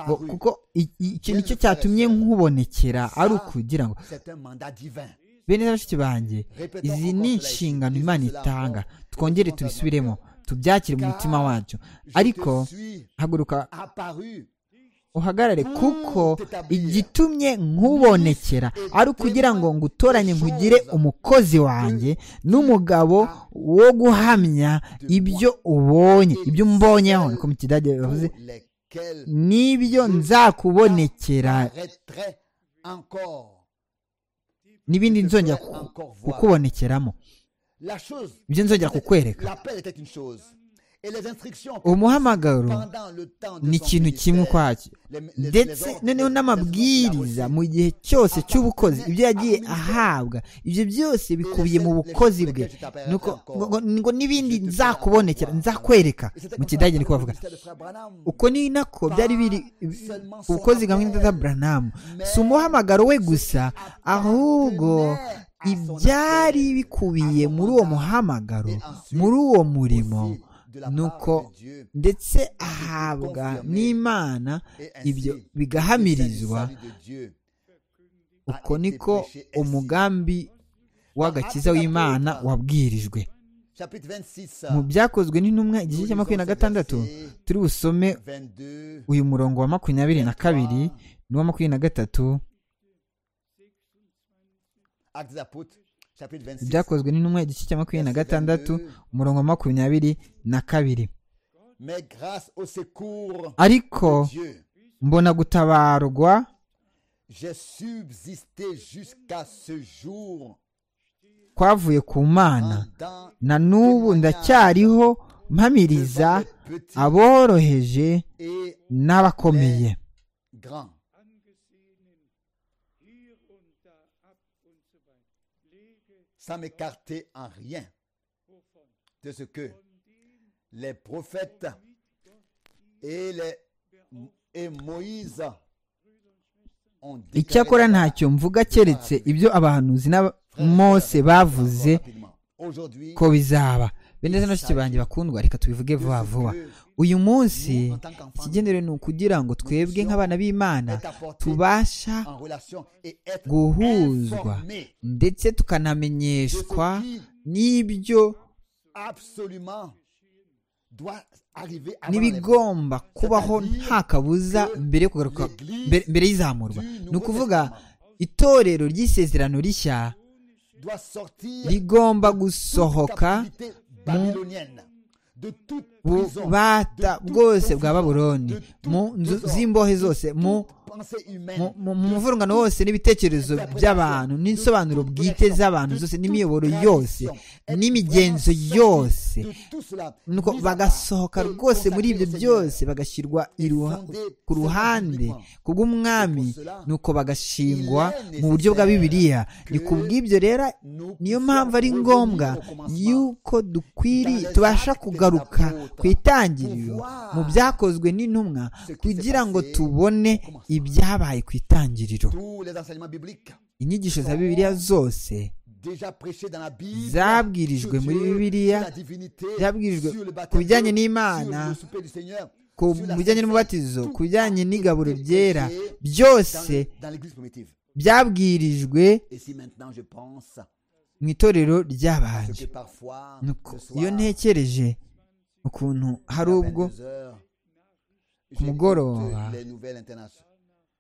ngo kuko i- i- icyo nicyo cyatumye nkubonekera ari ukugira ngo C'est un mandat divin. bene na bashiki banjye Répétons izi encore ni cela ici. inshingano Disons imana cela itanga encore. twongere tubisubiremo tubyakire mu mutima wacu ariko Je te suis haguruka apparu uhagarare kuko igitumye nkubonekera ari ukugira ngo ngutoranye nkugire umukozi wanjye n'umugabo wo guhamya ibyo ubonye ibyo umubonyeho niko mu kidage bavuze pour lesquels n'ibyo nzakubonekera j'arrêterai encore. n'ibindi nzongera ku- kukubonekeramo La chose, ibyo nzongera kukwereka l'appel était une chose. Et les instructions umuhamagaro pendant le temps de ni son ikintu kimwe ministère, ukwacyo les- les- les ndetse ordres, noneho les- les ordres qu'il n'amabwiriza a reçus. mu gihe cyose cy'ubukozi ibyo yagiye ahabwa ibyo byose bikubiye mu bukozi bwe Nuko ngo- ngo- ngo n'ibindi nzakubonekera nzakwereka Et c'était mu comme ça kidage qu'appelait niko le bavuga ministère de Frère Branham. uko ni nako byari biri ubukozi bwa mwenda buranamu Mais si umuhamagaro we gusa ahubwo ibyari bikubiye muri uwo muhamagaro muri uwo murimo aussi de la part nuko de Dieu. ndetse ahabwa n'imana Et ainsi, ibyo le salut- bigahamirizwa salut de Dieu. uko niko umugambi w'agakiza w'imana wabwirijwe Chapitre 26, mu byakozwe n'intumwa nous igice lisons cya makumyabiri na ces gatandatu versets turi busome 22, uyu murongo wa makumyabiri na 23, kabiri n'uwa makumyabiri na gatatu Actes des Apôtres, chapitre 26, ibyakozwe n'intumwa igice cya makumyabiri na verset gatandatu 22. umurongo wa makumyabiri na kabiri Mais grâce au secours ariko de Dieu, mbona gutabarwa j'ai subsisté jusqu'à ce jour kwavuye ku mana pendant na n'ubu ndacyariho devant mpamiriza les petits aboroheje et n'abakomeye grands. Sans m'écarter en rien de ce que les prophètes et, les, et Moïse ont icyakora dans la ntacyo mvuga keretse ibyo abahanuzi na mose bavuze Aujourd'hui, ko bizaba bene na bashiki banjye bakundwa reka tubivuge vuba vuba uyu munsi ikigenderewe ni ukugira ngo twebwe nk'abana b'imana tubasha en relation et être guhuzwa informés ndetse de tukanamenyeshwa ce qui n'ibyo absolument doit arriver avant les vôtres. n'ibigomba kubaho nta kabuza mbere yo kugaruka mbere- mbere y'izamurwa ni ukuvuga itorero ry'isezerano rishya doit sortir rigomba toute gusohoka captivité babylonienne, de toute prison, bubata de toute bwose bwa confusion, babuloni de toute mu nzu désordre, z'imbohe de zose toute mu pensée humaine, mu- mu- de mu muvurungano toute wose n'ibitekerezo by'abantu n'ibisobanuro bwite z'abantu zose n'imiyoboro yose n'imigenzo yose nuko bagasohoka rwose muri ibyo byose bagashyirwa iruha- ku ruhande kubw'umwami nuko bagashingwa mu buryo bwa bibiliya ni ku bw'ibyo rero niyo mpamvu ari ngombwa yuko dukwiriye tubasha kugaruka ku itangiriro mu byakozwe n'intumwa kugira ngo tubone ibyabaye ku itangiriro tous les enseignements bibliques inyigisho za bibiliya zose déjà prêchés dans la Bible Zabwirijwe sur muri Dieu, Bibiliya, sur la divinité, zabwirijwe sur le ku baptême, bijyanye sur n'imana le souper du Seigneur, ku sur la bijyanye n'umubatizo ku bijyanye n'igaburo ryera byose dans, dans l'église primitive. byabwirijwe Et si maintenant je pense mu itorero ce ry'abanje que parfois Nuko ce soir, iyo ntekereje ukuntu hari à ubwo 22 heures, ku mugoroba j'écoute les nouvelles internationales.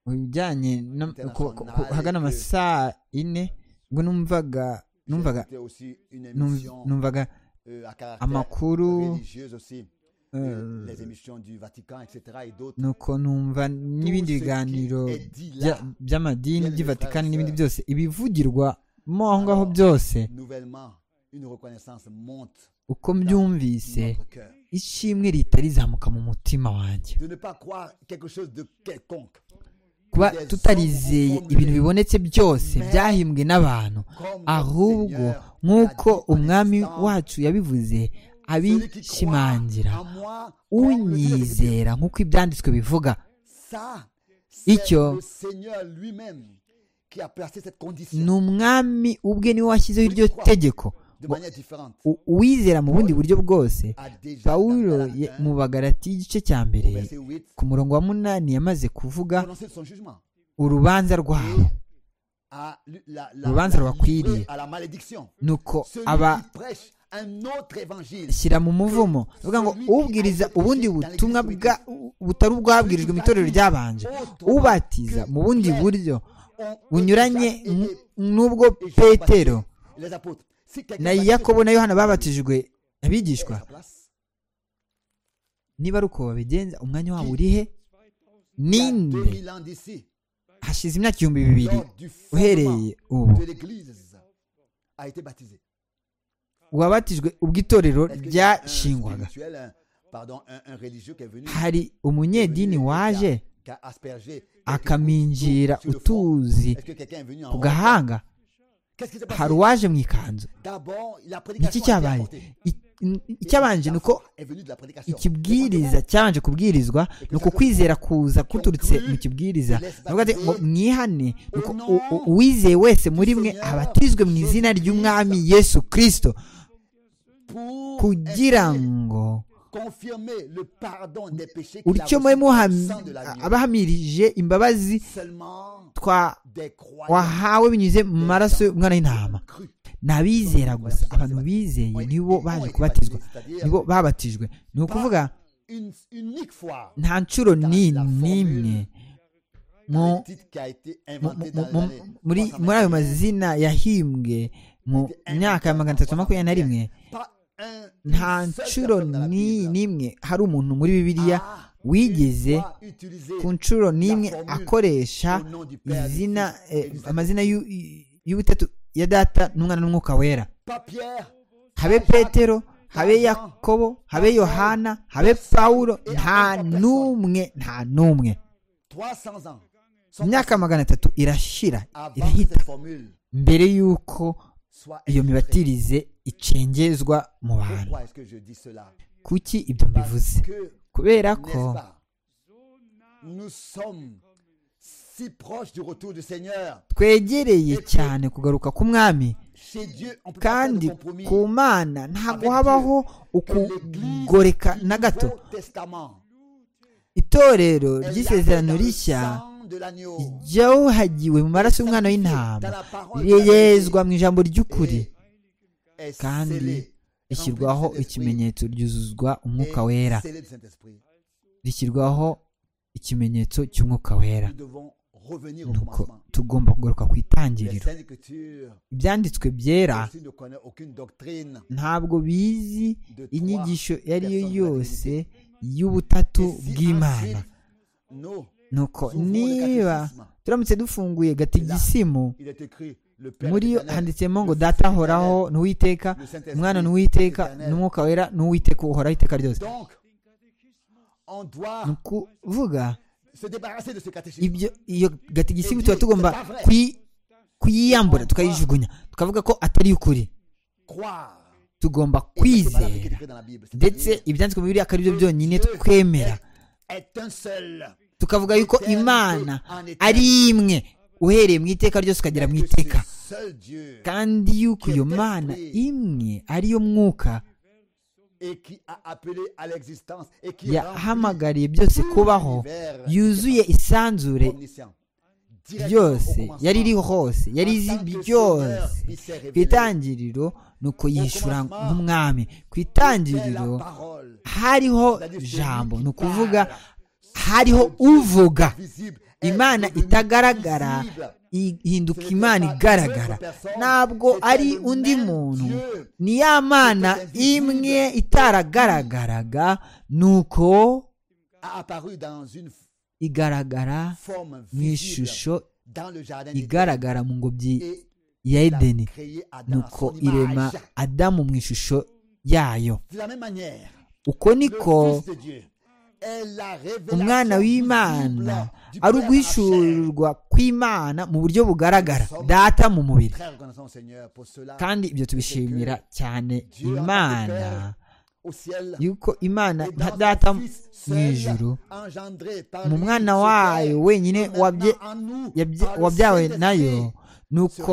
ibijyanye no- ku- ku- ku- hagana amasaa ine ubwo numvaga numvaga J'écoutais aussi une num- émission numvaga euh, à caractère amakuru religieux aussi, euh, eh, les émissions du Vatican, etc. et d'autres. nuko numva n'ibindi Tout ce qui biganiro est dit là, bya- by'amadini bien by'i Vatikani frères, n'ibindi sœurs. byose ibivugirwamo aho ngaho byose Nouvellement, une reconnaissance monte uko mbyumvise dans notre cœur. ishimwe rihita rizamuka mu mutima wanjye De ne pas croire quelque chose de quelconque. kuba tutarizeye ibintu bibonetse byose byahimbwe n'abantu ahubwo nk'uko umwami wacu yabivuze abishimangira unyizera nk'uko ibyanditswe bivuga icyo ni umwami ubwe niwe washyizeho iryo tegeko uwizera mu bundi buryo bwose pawuro mu bagarati y'igice cya mbere ku murongo wa munani yamaze kuvuga urubanza rwaho urubanza rwakwiriye nuko aba shyira mu muvumo uvuga ngo ubwiriza ubundi butumwa butari ubwabwirijwe mu itorero ryabanje ubatiza mu bundi buryo bunyuranye n'ubwo petero na yakobo na yohana babatijwe abigishwa niba ari uko babigenza umwanya wabo uri he ninde hashize imyaka ibihumbi bibiri uhereye ubu wabatijwe ubwo itorero ryashingwaga hari umunyedini waje akaminjira utuzi ku gahanga hari uwaje mu ikanzu iki cyabaye icyabanje ni uko ikibwiriza cyabanje kubwirizwa ni uko kwizera kuza kuturutse mu kibwiriza ngo mwihane ni uko uwizeye wese muri mwe abatizwe mu izina ry'umwami yesu kirisito kugira ngo utyo abahamirije imbabazi wahawe binyuze mu maraso y'umwana w'intama ni abizera gusa abantu bizeye nibo baje kubatizwa nibo babatijwe ni ukuvuga nta nshuro n'imwe muri ayo mazina yahimbwe mu myaka ya magana atatu makumyabiri na rimwe nta nshuro n'imwe hari umuntu muri bibiliya wigeze ku nshuro n'imwe akoresha izina amazina y'ubutatu ya data n'umwana n'umwuka wera habe petero habe yakobo habe yohana habe pawuro nta n'umwe nta n'umwe imyaka magana atatu irashira irahita mbere y'uko iyo mibatirize icengezwa mu bantu kuki ibyo mbivuze kubera ko twegereye cyane kugaruka k'umwami kandi ku mana ntabwo habaho ukugoreka na gato itorero ry'isezerano rishya ryawuhagiwe mu maraso y'umwana w'intama riyezwa mu ijambo ry'ukuri kandi rishyirwaho ikimenyetso ryuzuzwa umwuka wera rishyirwaho ikimenyetso cy'umwuka wera nuko tugomba kugaruka ku itangiriro ibyanditswe byera ntabwo bizi inyigisho iyo ari yo yose y'ubutatu bw'imana nuko niba turamutse dufunguye gatigisimu muri yo handitsemo ngo data ahoraho n'uwiteka umwana n'uwiteka n'umwuka wera n'uwiteka uhoraho iteka ryose ni ukuvuga iyo gatigisimu tuba tugomba kuyiyambura tukayijugunya tukavuga ko atari ukuri tugomba kwizera ndetse ibyanditswe mu bibiri akaba ari byo byonyine twemera tukavuga yuko imana ari imwe uhereye mu iteka ryose ukagera mu iteka kandi yuko iyo mana imwe ariyo mwuka yahamagariye byose kubaho yuzuye isanzure byose yari iriho hose yari izi byose ku itangiriro ni uko yishyura nk'umwami ku itangiriro hariho jambo ni ukuvuga hariho uvuga imana itagaragara ihinduka imana igaragara ntabwo ari undi muntu ni ya mana imwe itaragaragaraga nuko igaragara mu ishusho igaragara mu ngobyi ya edeni nuko irema adamu mu ishusho yayo uko niko umwana w'imana ari uguhishurirwa kw'imana mu buryo bugaragara data mu mubiri kandi ibyo tubishimira cyane imana yuko imana nka data mu ijuru mu mwana wayo wenyine wabyawe nayo ni uko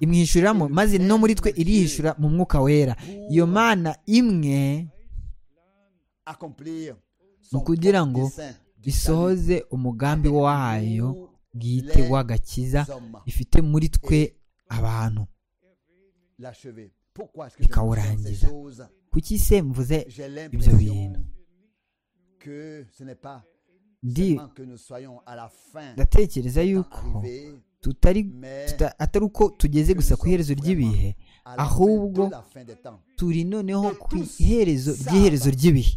imwishyuriramo maze no muri twe irihishura mu mwuka wera iyo mana imwe ni ukugira ngo bisohoze umugambi wayo bwite w'agakiza ifite muri twe abantu ikawurangiza kuki se mvuze ibyo bintu ndatekereza yuko atari uko tugeze gusa ku iherezo ry'ibihe ahubwo turi noneho ku iherezo ry'iherezo ry'ibihe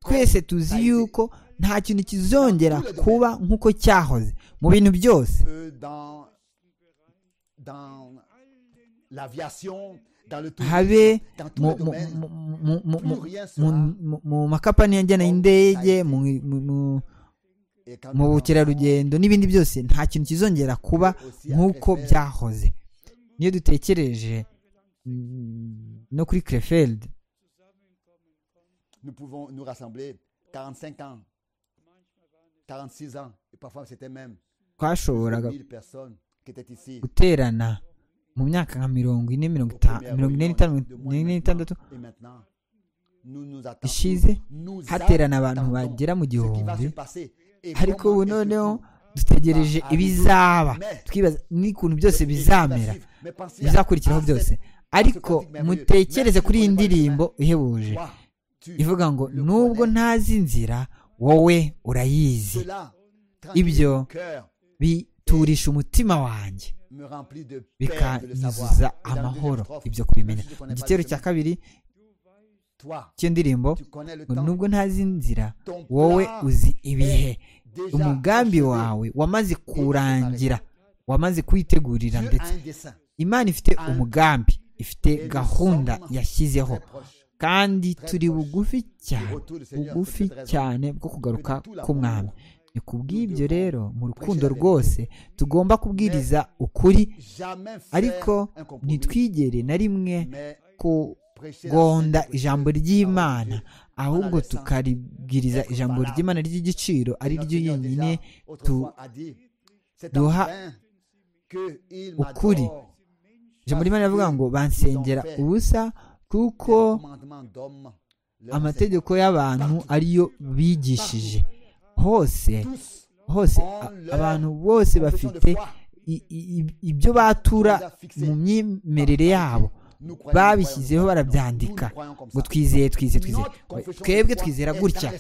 twese tuzi yuko nta kintu kizongera kuba nk'uko cyahoze mu bintu byose habe mu makapani ajyana y'indege mu bukerarugendo n'ibindi byose nta kintu kizongera kuba nk'uko byahoze niyo dutekereje no kuri kerefeld nous pouvons nous rassembler 45 ans, 46 ans, et parfois c'était même 1000 personnes qui étaient ici. guterana mu myaka nka mirongo ine mirongo ine n'itandatu ishize haterana abantu bagera mu gihumbi ariko ubu noneho dutegereje ibizaba twibaza n'ikuntu byose bizamera bizakurikiraho byose ariko mutekereze kuri iyi ndirimbo ihebuje ivuga ngo nubwo ntazi inzira wowe urayizi ibyo biturisha umutima wanjye bikanyuzuza amahoro ibyo kubimenya mu gitero cya kabiri cy'iyo ndirimbo nubwo ntazi inzira wowe uzi ibihe umugambi wawe wamaze kurangira wamaze kuwitegurira ndetse imana ifite umugambi ifite gahunda yashyizeho kandi turi bugufi cyane bugufi cyane bwo kugaruka k'umwami ni ku bw'ibyo rero mu rukundo rwose tugomba kubwiriza ukuri ariko ntitwigere na rimwe kugonda ijambo ry'imana ahubwo tukaribwiriza ijambo ry'imana ry'igiciro ari ryo yonyine duha ukuri ijambo ry'imana rivuga ngo bansengera ubusa kuko amategeko y'abantu ariyo bigishije hose hose abantu bose bafite ibyo batura mu myemerere yabo babishyizeho barabyandika ngo twizeye twizeye twizeye twebwe twizera gutya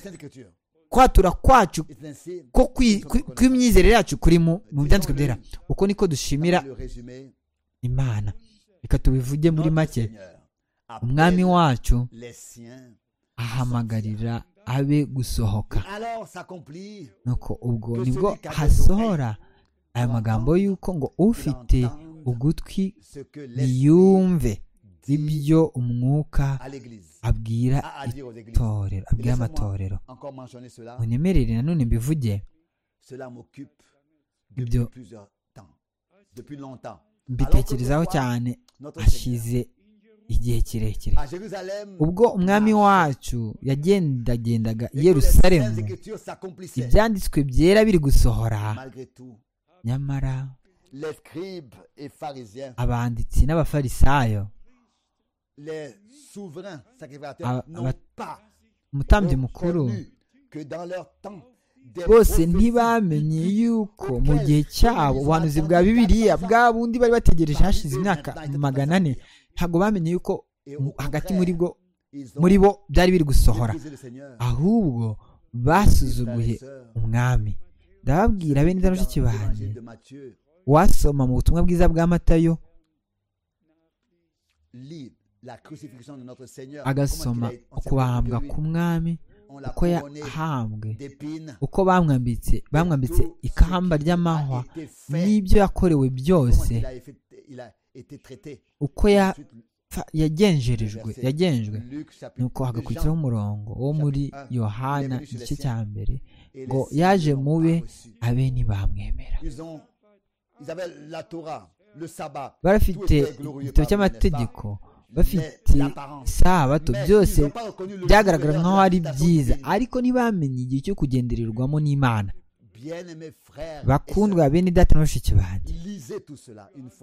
kwatura kwacu kw'imyizerere yacu kuri mu byanditswe byera uko niko dushimira imana reka tubivuge muri make umwami wacu ahamagarira abe gusohoka nuko ubwo nibwo hasohora aya magambo y'uko ngo ufite ugutwi yumve ibyo umwuka abwira itorero abwira amatorero unyemerere nanone mbivuge ibyo mbitekerezaho cyane ashize igihe kirekire ubwo umwami wacu yagendagendaga i yerusalemu ibyanditswe byera biri gusohora nyamara abanditsi n'abafarisayo umutambyi mukuru bose ntibamenye yuko mu gihe cyabo ubuhanuzi bwa bibiriya bwa bundi bari bategereje hashize imyaka magana ane ntabwo bamenye yuko hagati muri bwo muri bo byari biri gusohora ahubwo basuzuguye umwami ndababwira bene indamushiki banjye wasoma mu butumwa bwiza bwa matayo agasoma ukubambwa k'umwami uko yahambwe uko bamwambitse bamwambitse ikamba ry'amahwa n'ibyo yakorewe byose uko Pfa, yagenjerejwe yagenzwe nuko hagakurikiraho umurongo wo muri yohana igice cya mbere ngo yaje mube abe ntibamwemera barafite igitabo cy'amategeko bafite isabato byose byagaragara nk'aho ari byiza ariko ntibamenye igihe cyo kugendererwamo n'imana bakundwa bene data na bashiki banjye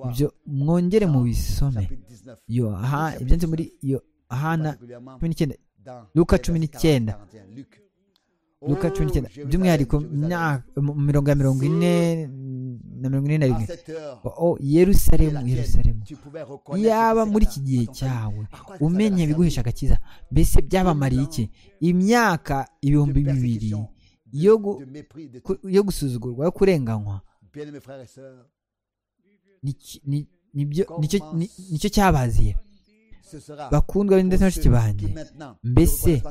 ibyo mwongere mu bisome ibyanditse muri yohana cumi n'icyenda luka cumi n'icyenda luka cumi n'icyenda by'umwihariko mirongo ya mirongo ine na mirongo ine na rimwe yerusalemu yerusalemu yaba muri iki gihe cyawe umenya ibiguhesha agakiza mbese byabamariye iki imyaka ibihumbi bibiri yo gusuzugurwa yo kurenganywa nicyo cyabaziye bakundwa ndetse n'abashiki banjye mbese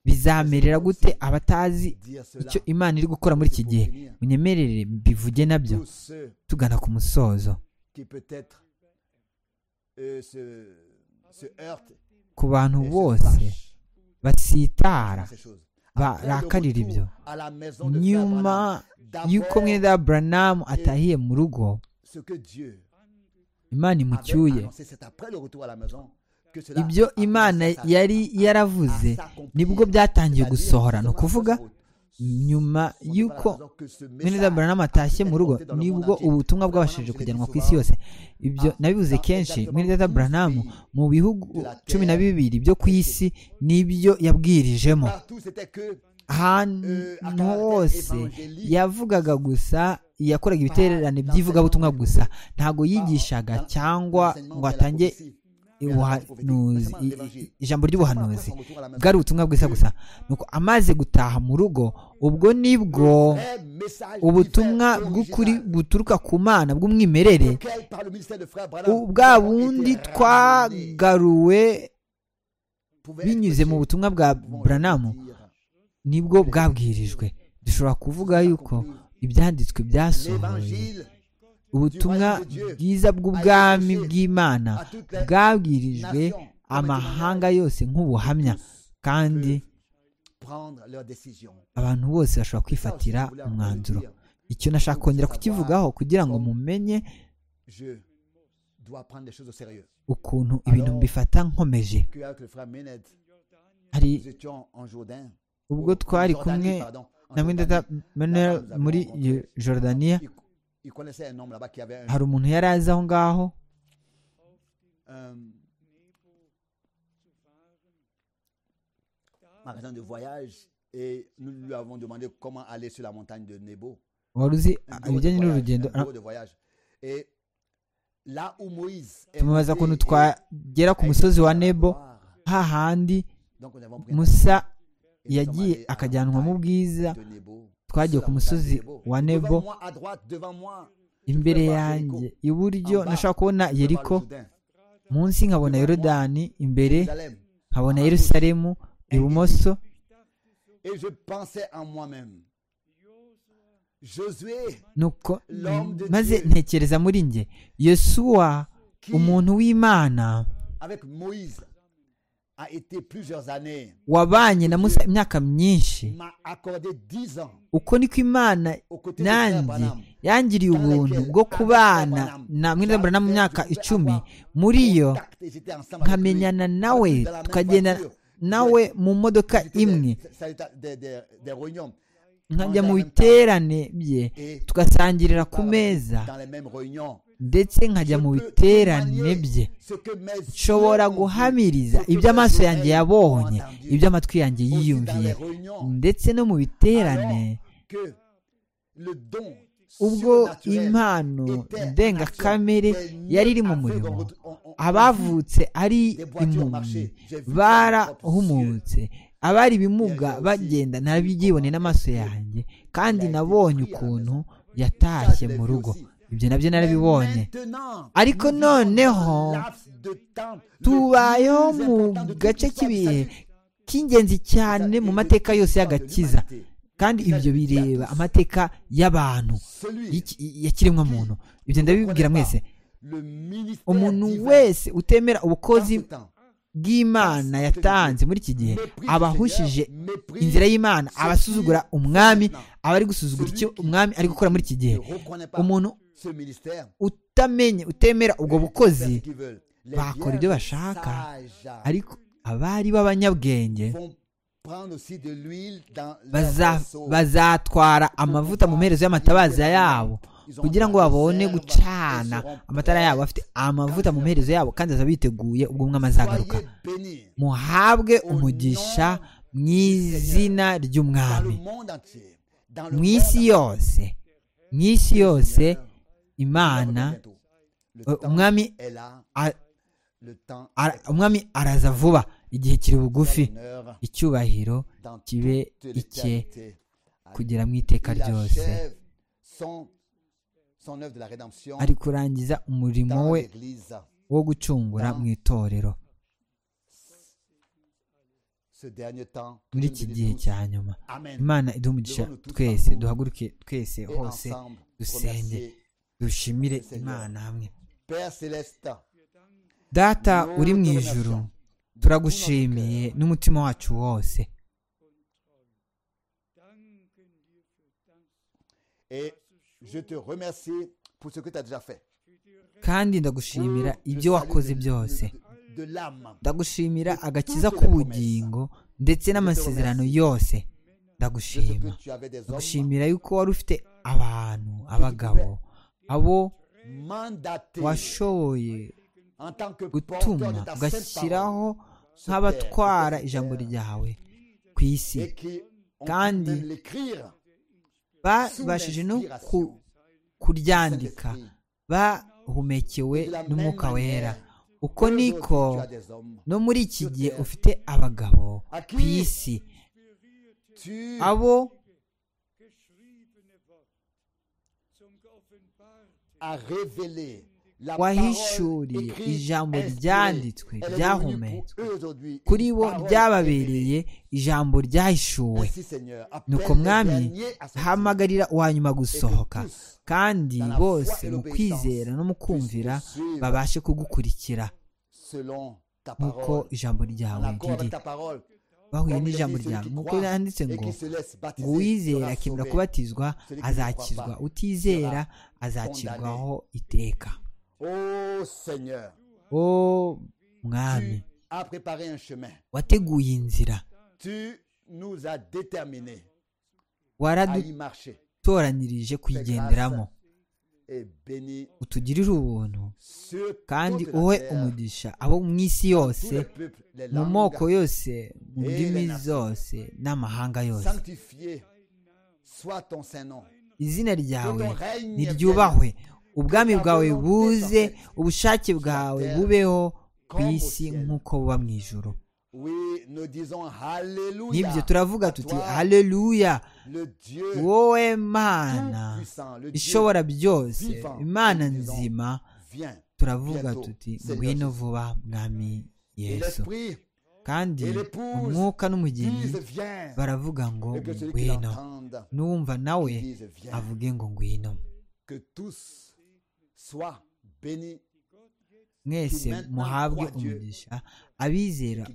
bizamerera gute abatazi icyo imana iri gukora muri iki gihe munyemerere bivuge nabyo tugana ku musozo ku bantu bose basitara barakarira ibyo nyuma y'uko mwenda buranamu atahiye mu rugo imana imucyuye ibyo imana yari yaravuze nibwo byatangiye gusohora ni ukuvuga nyuma y'uko mwenda buranamu atashye mu rugo nibwo ubutumwa bwabashije kujyanwa ku isi yose ibyo nabibuze kenshi mwenda buranamu mu bihugu cumi na bibiri byo ku isi nibyo yabwirijemo ahantu hose yavugaga gusa yakoraga ibiterane by'ivugabutumwa gusa ntabwo yigishaga cyangwa ngo atange ijambo ry'ubuhanuzi bwari ubutumwa bwiza gusa nuko amaze gutaha mu rugo ubwo nibwo ubutumwa bw'ukuri buturuka ku mana bw'umwimerere bwa bundi twagaruwe binyuze mu butumwa bwa buranamu nibwo bwabwirijwe dushobora kuvuga yuko ibyanditswe byasohoye ubutumwa bwiza bw'ubwami bw'imana bwabwirijwe amahanga yose nk'ubuhamya kandi abantu bose bashobora kwifatira umwanzuro icyo nashaka kongera kukivugaho kugira ngo mumenye ukuntu ibintu mbifata nkomeje hari ubwo twari kumwe na mwenda manuel muri Jordania hari umuntu yari azi aho ngaho wari uzi ibijyanye n'urugendo tumubaza ukuntu twagera ku musozi wa nebo hahandi musa yagiye akajyanwa mu bwiza twagiye ku musozi wa nebo imbere yanjye iburyo nashobora kubona yeriko munsi nkabona yorodani imbere nkabona yerusalemu ibumoso nuko maze ntekereza muri njye yosuwa umuntu w'imana wabanye na musa imyaka myinshi uko niko imana nanjye yangiriye ubuntu bwo kubana na mwirabura mu myaka icumi muri yo nkamenyana nawe tukagenda nawe mu modoka imwe nkajya mu biterane bye tugasangirira ku meza ndetse nkajya mu biterane bye nshobora guhamiriza ibyo amaso yanjye yabonye ibyo amatwi yanjye yiyumviye ndetse no mu biterane ubwo impano ndengakamere yari iri mu murimo abavutse ari impumyi barahumutse abari ibimuga bagenda ntabyibone n'amaso yanjye kandi nabonye ukuntu yatashye mu rugo ibyo nabyo narabibonye ariko noneho tubayeho mu gace k'ibihe k'ingenzi cyane mu mateka yose y'agakiza kandi ibyo bireba amateka y'abantu ya kiremwa muntu ibyo ndabibwira mwese umuntu wese utemera ubukozi bw'imana yatanze muri iki gihe aba ahushije inzira y'imana aba asuzugura umwami aba ari gusuzugura icyo umwami ari gukora muri iki gihe umuntu utamenye utemera ubwo bukozi bakora ibyo bashaka ariko abari b'abanyabwenge bazatwara amavuta mu mperezo y'amatabaza yabo kugira ngo babone gucana amatara yabo afite amavuta mu mperezo yabo kandi azaba biteguye ubwo umwe azagaruka muhabwe umugisha mu izina ry'umwami mu isi yose mu isi yose imana umwami umwami araza vuba igihe kiri bugufi icyubahiro kibe icye kugera mu iteka ryose ari kurangiza umurimo we wo gucungura mu itorero muri iki gihe cya nyuma imana iduha twese duhaguruke twese hose dusenge dushimire imana hamwe data uri mu ijuru turagushimiye n'umutima wacu wose kandi ndagushimira ibyo wakoze byose ndagushimira agakiza k'ubugingo ndetse n'amasezerano yose ndagushima ndagushimira yuko wari ufite abantu abagabo abo washoboye gutuma ugashyiraho nk'abatwara ijambo ryawe ku isi kandi babashije no kuryandika bahumekewe n'umwuka wera uko niko no muri iki gihe ufite abagabo ku isi abo wahishuriye ijambo ryanditswe ryahumetswe kuri bo ryababereye ijambo ryahishuwe nuko mwami hamagarira nyuma gusohoka kandi bose mu kwizera no mu kumvira babashe kugukurikira nk'uko ijambo ryawe riri bahuye n'ijambo ryawe nk'uko yanditse ngo ngo uwizera akemera kubatizwa azakizwa utizera azakirwaho iteka o mwami wateguye inzira waradutoranyirije kuyigenderamo utugirire ubuntu kandi uhe umugisha abo mu isi yose mu moko yose mu ndimi zose n'amahanga yose izina ryawe niryubahwe ubwami bwawe buze ubushake bwawe bubeho ku isi nk'uko buba mu ijoro nibyo turavuga tuti haleluya wowe mana ishobora byose imana nzima turavuga tuti ngwino vuba mwami yesu kandi umwuka n'umugeni baravuga ngo ngwino n'uwumva nawe avuge ngo ngwino mwese muhabwe umugisha abizera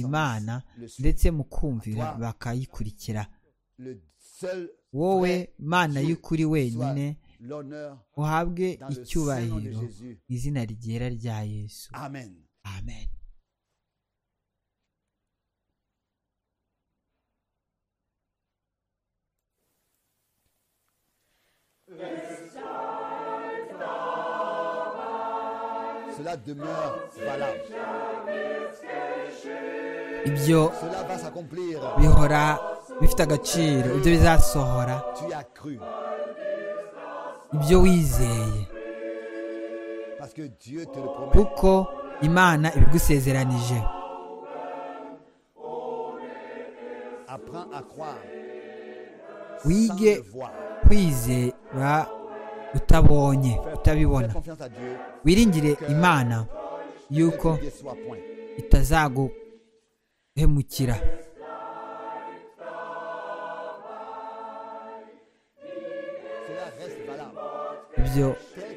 imana ndetse mu kumvira bakayikurikira wowe mana y'ukuri wenyine uhabwe icyubahiro izina ryera rya yesu amen amen cela demeure valable. ibyo bihora bifite agaciro ibyo bizasohora ibyo wizeye kuko imana ibigusezeranije wige kwizera utabonye utabibona wiringire imana yuko itazaguhemukira ibyo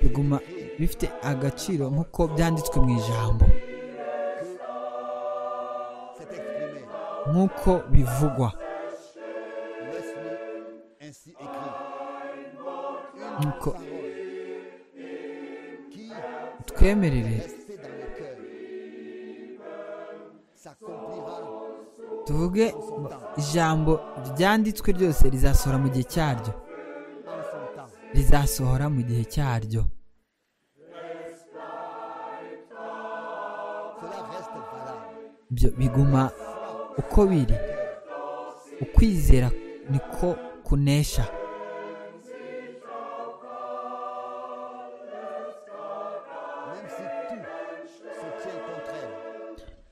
biguma bifite agaciro nk'uko byanditswe mu ijambo nk'uko bivugwa nk'uko twemerere tuvuge ijambo ryanditswe ryose rizasohora mu gihe cyaryo rizasohora mu gihe cyaryo byo biguma uko biri ukwizera niko kunesha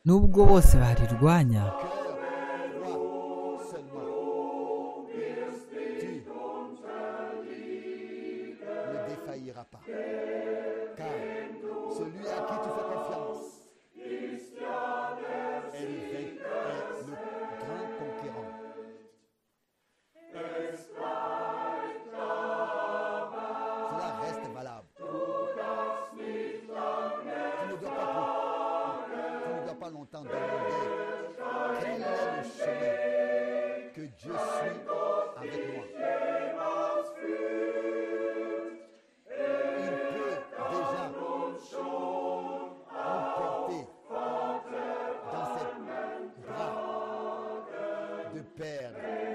nubwo bose barirwanya de perdre